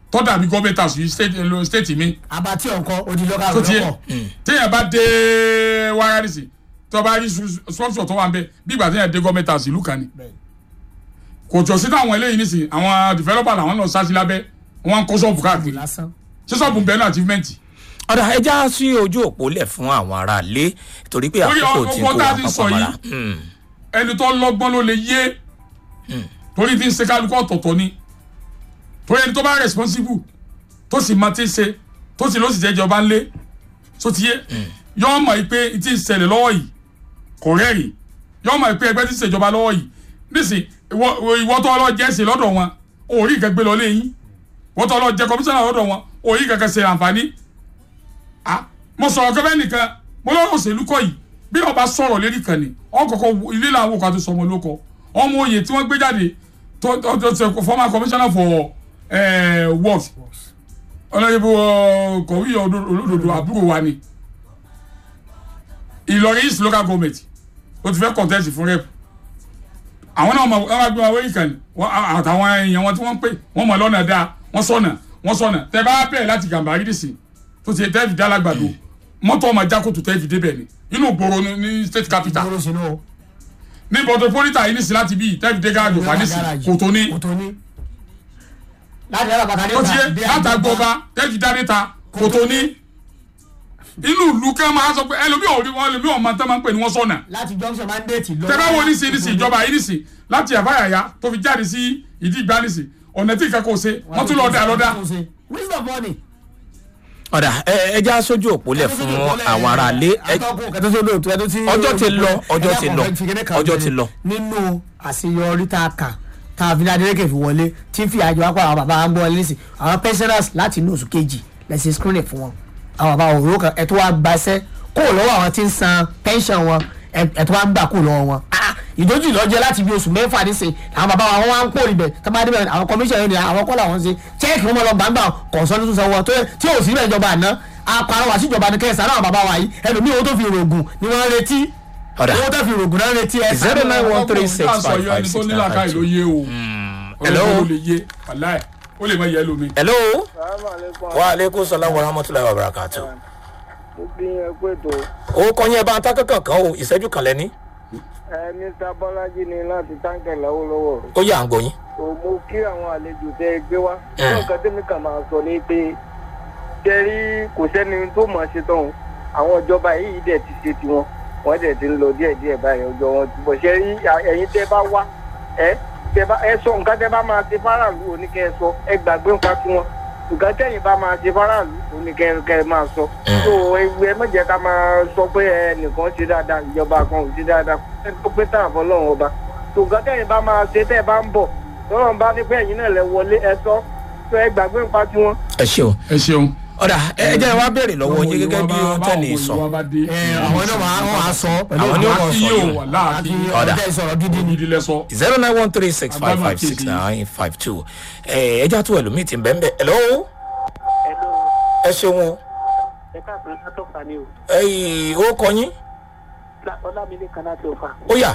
tó dàbí gọ́ọ̀mẹ̀ntì house yìí state lo state mi abatí ọkọ odi lọ́kà tó tiẹ̀ lọ́kọ̀ téèyàn bá dé wáyà nísì tó bá rí sponsor tó wà ń bẹ bí ìgbà téèyàn dé gọ́ọ̀mẹ̀ntì house ìlú kan ni kò jọ sí táwọn eléyìí nísì àwọn developer làwọn lọ sáà sí lábẹ́ wọn kó ṣọ́ọ̀bù káàkiri lásán ṣé ṣọ́ọ̀bù bẹ́ẹ̀ ní achievement ọ̀dà ẹja sí ojú òpó lẹ̀ fún àwọn aráalé torí pé Orí àkókò tí ọkọ̀ kò tá a wá ti sọ papọ̀ yìí. mọ́ra. Mm. ẹni tó lọ́gbọ́n ló lè yé torí tí ń ṣe kálukú ọ̀tọ̀ọ̀tọ̀ ni torí ẹni tó bá responsible tó sì máa ti ṣe tó sì ló sì jẹ́ ìjọba ńlé tó ti yé yọ́ mọ̀ pé tí ń ṣẹlẹ̀ lọ́wọ́ yìí kò rẹ́rìn yọ́ mọ̀ pé ẹgbẹ́ tí ń ṣèjọba lọ́wọ́ yìí nísìn ìwọ ìwọ tó lọ jẹ́ ṣe lọ́dọ̀ wọn òórí kan gbé lọ léyìn ìwọ tó lọ jẹ́ kọmíṣánná lọ́dọ̀ wọn òórí kankan ṣe àǹfààní ah mo sọ̀rọ̀ kẹ́fẹ́ nìkan mo lọ́wọ́ òṣèlú kọ́ yìí bí ọba sọ̀rọ̀ lérí kan ni ọkọ̀ọ̀kọ̀ ilé làwọn òkú àti sọmọ lóko ọmọ oyè tí wọ́n gbé jáde tó tó tó tó former commissioner for eh, works ọlọ́yẹ̀bù kọ̀wé olódodo àbúrò wa ni Ìlọrin east local government ó ti fẹ́ contest fún rep àwọn náà wọ́n máa gbé wọn wéyìn kan ni wọ́n- àtàwọn èèyàn wọn tí wọ́n ń pè wọ́n mọ̀ lọ́nà dáa wọ́n sọ̀nà wọ́n sọ̀nà tẹ bá bẹ̀rẹ̀ láti Gàmbàrí dìsìn tó ti tẹ́ fi dá lágbàdo mọ́tò ọmọ jákòtò tẹ́ fi débẹ̀ ni inú gbòòrò ni ní state capital dúró sínú o ní metropolitan yìí nísìn láti bíi tẹ́ fi dé gáàjò fà nísìn kò tó ní kò tó ní láti yàrá bàtà ó ti yé látàgbọba tẹ́ fi dá níta kò tó ní inú ìlú kan máa sọ pé ẹlòmíì ò rí wọn ẹlòmíì ò máa tẹ́ máa ń pè ní wọ́n sọ̀nà láti junction mandate lọ. tẹ́ bá wo nísìn nísìn ìjọba yìí nísìn láti àbáyàyà tó fi jáde sí ìdí ìgbà nísìn ọ̀nà tí ìkẹ́kọ̀ọ́ ṣe wọ́n tún lọ́ọ́ dà lọ́dà wisdom money. ọ̀dà ẹ- ẹja sójú òpó lẹ̀ fún àwọn aráalé ẹ- atọ́kùn kẹtọ́ sí olóòtú ẹtọ́ tí. Ọjọ́ ti lọ, ọjọ́ ti lọ, ọjọ́ ti lọ. nínú àṣeyọrí tá a kà tá a fi ní adélèké fi wọlé tí ń fi àjọ wá pa àwọn bàbá wa ń bọ́ wọlé nísìn àwọn pensioners láti inú oṣù kejì lẹ́sìn screening fún wọn àwọn bàbá òróró kan ẹ̀ tó wá gbaṣẹ́ kó o lọ́wọ́ àwọn tí ń san pension wọn ẹ̀ ẹ̀ tó wá ń gbà kó o lọ́wọ́ wọn. Ah, ìdójú ìlọ́jẹ́ láti bí oṣù mẹ́fà nísìn àwọn bàbá wa wọ́n wá ń pò níbẹ̀ tó bá débẹ̀ àwọn commission yẹn ni àwọn kọ́ làwọn ń ṣe check wọn lọ gbàgbà kọ̀ọ̀sán tuntun sanwó tó tí ò sí ìjọba àná apàrọwà síjọba ní kẹsàn-án àwọn bàbá wa yìí ẹlòmíì owó tó fi rògùn ni wọ́n ń retí ọ̀dà owó tó fi rògùn náà ń retí ẹ Zero nine one three six Ọgbọ̀n five ìyá five ẹni six tó ní nine làákàyè five ló two. yé o hello. ọlọ́run ló lè yé wàláì ó lè má yẹ lómi. hello Salaamaleykum. wa aleykum salaam wa rahmatulahi wa barakatu. mo bí yẹn pé tó o kọ́ yẹn bá ń ta kankan kan o ìṣẹ́jú kan lẹ́ni ẹ mr bọ́lájí ni láti táǹkì lọ́wọ́lọ́wọ́ ó yà ń gbóyin. tó mo kí àwọn àlejò tẹ ẹ gbé wá Mm. nǹkan tẹ́mi kàn máa sọ ni pé tẹ́rí kò sẹ́ni tó mọ̀ ṣe tán o. àwọn ìjọba yìí dẹ̀ ti ṣe tiwọn wọ́n dẹ̀ ti ń lọ díẹ̀díẹ̀ báyìí ọjọ́ wọn ti bọ̀ ṣe rí ẹ̀yin tẹ́ bá wá ẹ tẹ́ bá ẹ sọ nǹkan tẹ́ bá máa ṣe fáráàlú oníkẹ́ ẹ sọ ẹ gbàgbé nǹkan tiwọn nǹkan tẹ́yìn bá máa ṣe fáráàlú oníkẹ́ ẹ máa sọ tó ewu ẹ mọ̀jẹ̀ ká máa sọ pé ẹnìkan ṣe dáadáa ìjọba kan ò ṣe dáadáa ẹ tó pé tàn fọlọ́run ọba tó nǹkan tẹ́yìn bá máa ṣe tẹ́ ẹ bá ń bọ̀ lọ́rùn bá ní pé ẹ̀yin náà lẹ wọlé ẹ sọ tó ẹ gbàgbé nǹkan tiwọn. ẹ ṣeun ẹ ṣeun. ọ̀dà ẹ jẹ́ wá béèrè lọ́wọ́ yín gẹ́gẹ́ bí wọ́n tẹ̀lé sọ àwọn náà wàá wọ́n á sọ pẹ̀lú Àwọn ni ó mọ̀ kí sọ yóò yìí. wà láàkí àti Ọ̀dà. ọ̀dà ìsọ̀rọ̀ gidi ni. gidi lẹ sọ. zero nine one three six five five six nine five two ẹ ẹja tó ẹlòmíì ti ń bẹ́ẹ̀ bẹ́ẹ̀ hello Hello, ẹ ṣeun o ẹ káàkiri látọ̀fà ni o ẹyìn ó kọ yín ọlámilékan láti ọ̀fà ó yà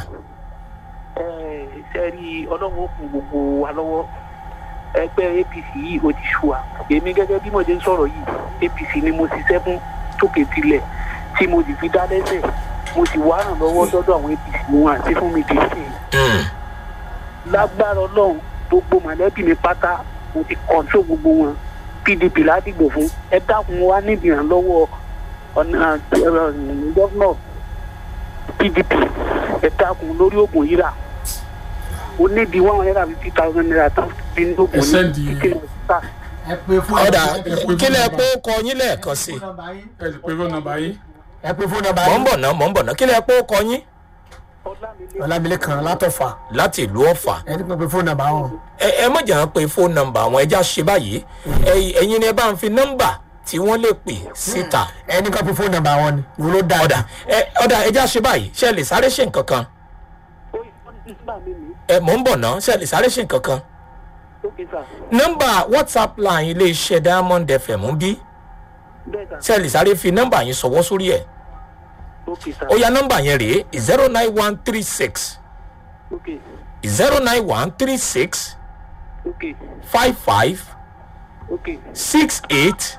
ṣe rí ọlọ́run ó kún gbogbo wa lọ́wọ́ ẹgbẹ́ apc yìí ó ti ṣùwà èmi gẹ́gẹ́ bí mo ṣe ń sọ̀rọ̀ yìí apc ni mo ṣiṣẹ́ fún tókè tilẹ̀ tí mo sì fi dá lẹ́sẹ̀ mo sì wá ràn lọ́wọ́ sọ́dọ̀ àwọn apc wọn àti fún mi dé sí i lágbára ọlọ́run gbogbo mọ̀lẹ́bí mi pátá mo ti kọ̀ǹtró gbogbo wọn pdp ládìgbò fún ẹ dákun wa níbi ìrànlọ́wọ́ ọ̀nà gọ́fúnà pdp ẹ dákun lórí oògùn yíra ó níbi one hundred and fifty thousand naira tán fi ní oògùn Ẹ ní sẹ́ndì. kíkiri ọ̀sán. ẹ pé fún ọ̀dà ẹ- kílẹ̀ pé ó kọ yín lẹ́ẹ̀kan sí i ẹ sì pé fún nọ́mbà yín. ẹ pé fún nọ́mbà mọ̀ ń yín bọ̀ náà mọ̀ ń bọ̀ náà kílẹ̀ pé ó kọ yín ọlámilékan látọ̀fà láti ìlú ọ̀fà ẹ ti pé pé fún nọ́mbà wọn. ẹ ẹ má jà ń pe fóònù nọ́mbà àwọn ẹja ṣe báyìí ẹ̀yin ẹ̀yin ni ẹ bá ń fi nọ́mbà tí wọ́n lè pè síta ẹ ní ká pé fún nọ́mbà wọn ni wo ló dáa ọ̀dà ẹ ọ̀dà ẹja ṣe báyìí ṣe lè sáré ṣe nǹkan kan ó yẹ kó ní sígbà mi ní ẹ mọ̀ ń bọ̀ náà ṣe lè sáré ṣe nǹkan kan lókè sà nọ́mbà whatsapp line iléeṣẹ́ diamond fm ń bí bẹ́ẹ̀ sà ṣe lè sáré fi nọ́mbà yín sọ̀wọ́ sórí ẹ̀ lókè sà ó ya nọ́mbà yẹn rèé zero nine one three six lókè zero nine one three six lókè five five ok six eight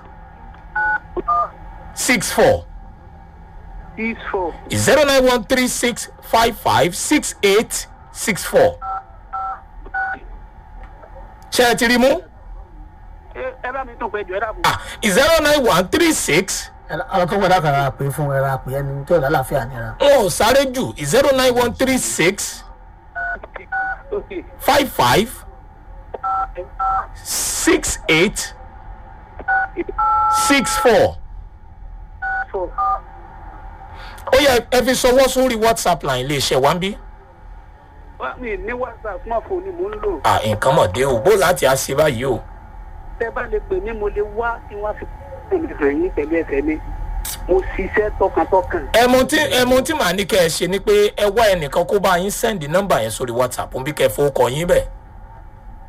six four six four zero nine one three six five five six eight six four. ṣé ẹ ti rí mú? ẹ ẹ bá mi tún pẹ́ jọ ẹ dàbọ̀. zero nine one three six ọ̀rọ̀ tó gbọ́dọ̀ kàrà pé fún ẹ̀rọ àpè ẹni tó lálàáfíà nira. wọn ò sáré jù zero nine one three six ok five five six eight six four. four ó yẹ ẹ fi sọwọ́ sórí whatsapp line iléeṣẹ́ wa ń bí. wá mi ní whatsapp smartphone ni mò ń lò à nǹkan mọ̀ dé o bó láti á ṣe báyìí o. tẹ bá lè pè mí mo lè wá tí wọ́n fi kúrò mi hàn yín pẹ̀lú ẹsẹ̀ mi mo ṣiṣẹ́ tọkàntọkàn. ẹmu tí ẹmu tí màá ní kẹ́ ẹ ṣe ni pé ẹ wá ẹnìkan kó bá yín sẹ́ndì nọ́mbà yẹn sórí whatsapp ń bí kẹ́ ẹ fowó kọ yín bẹ́ẹ̀.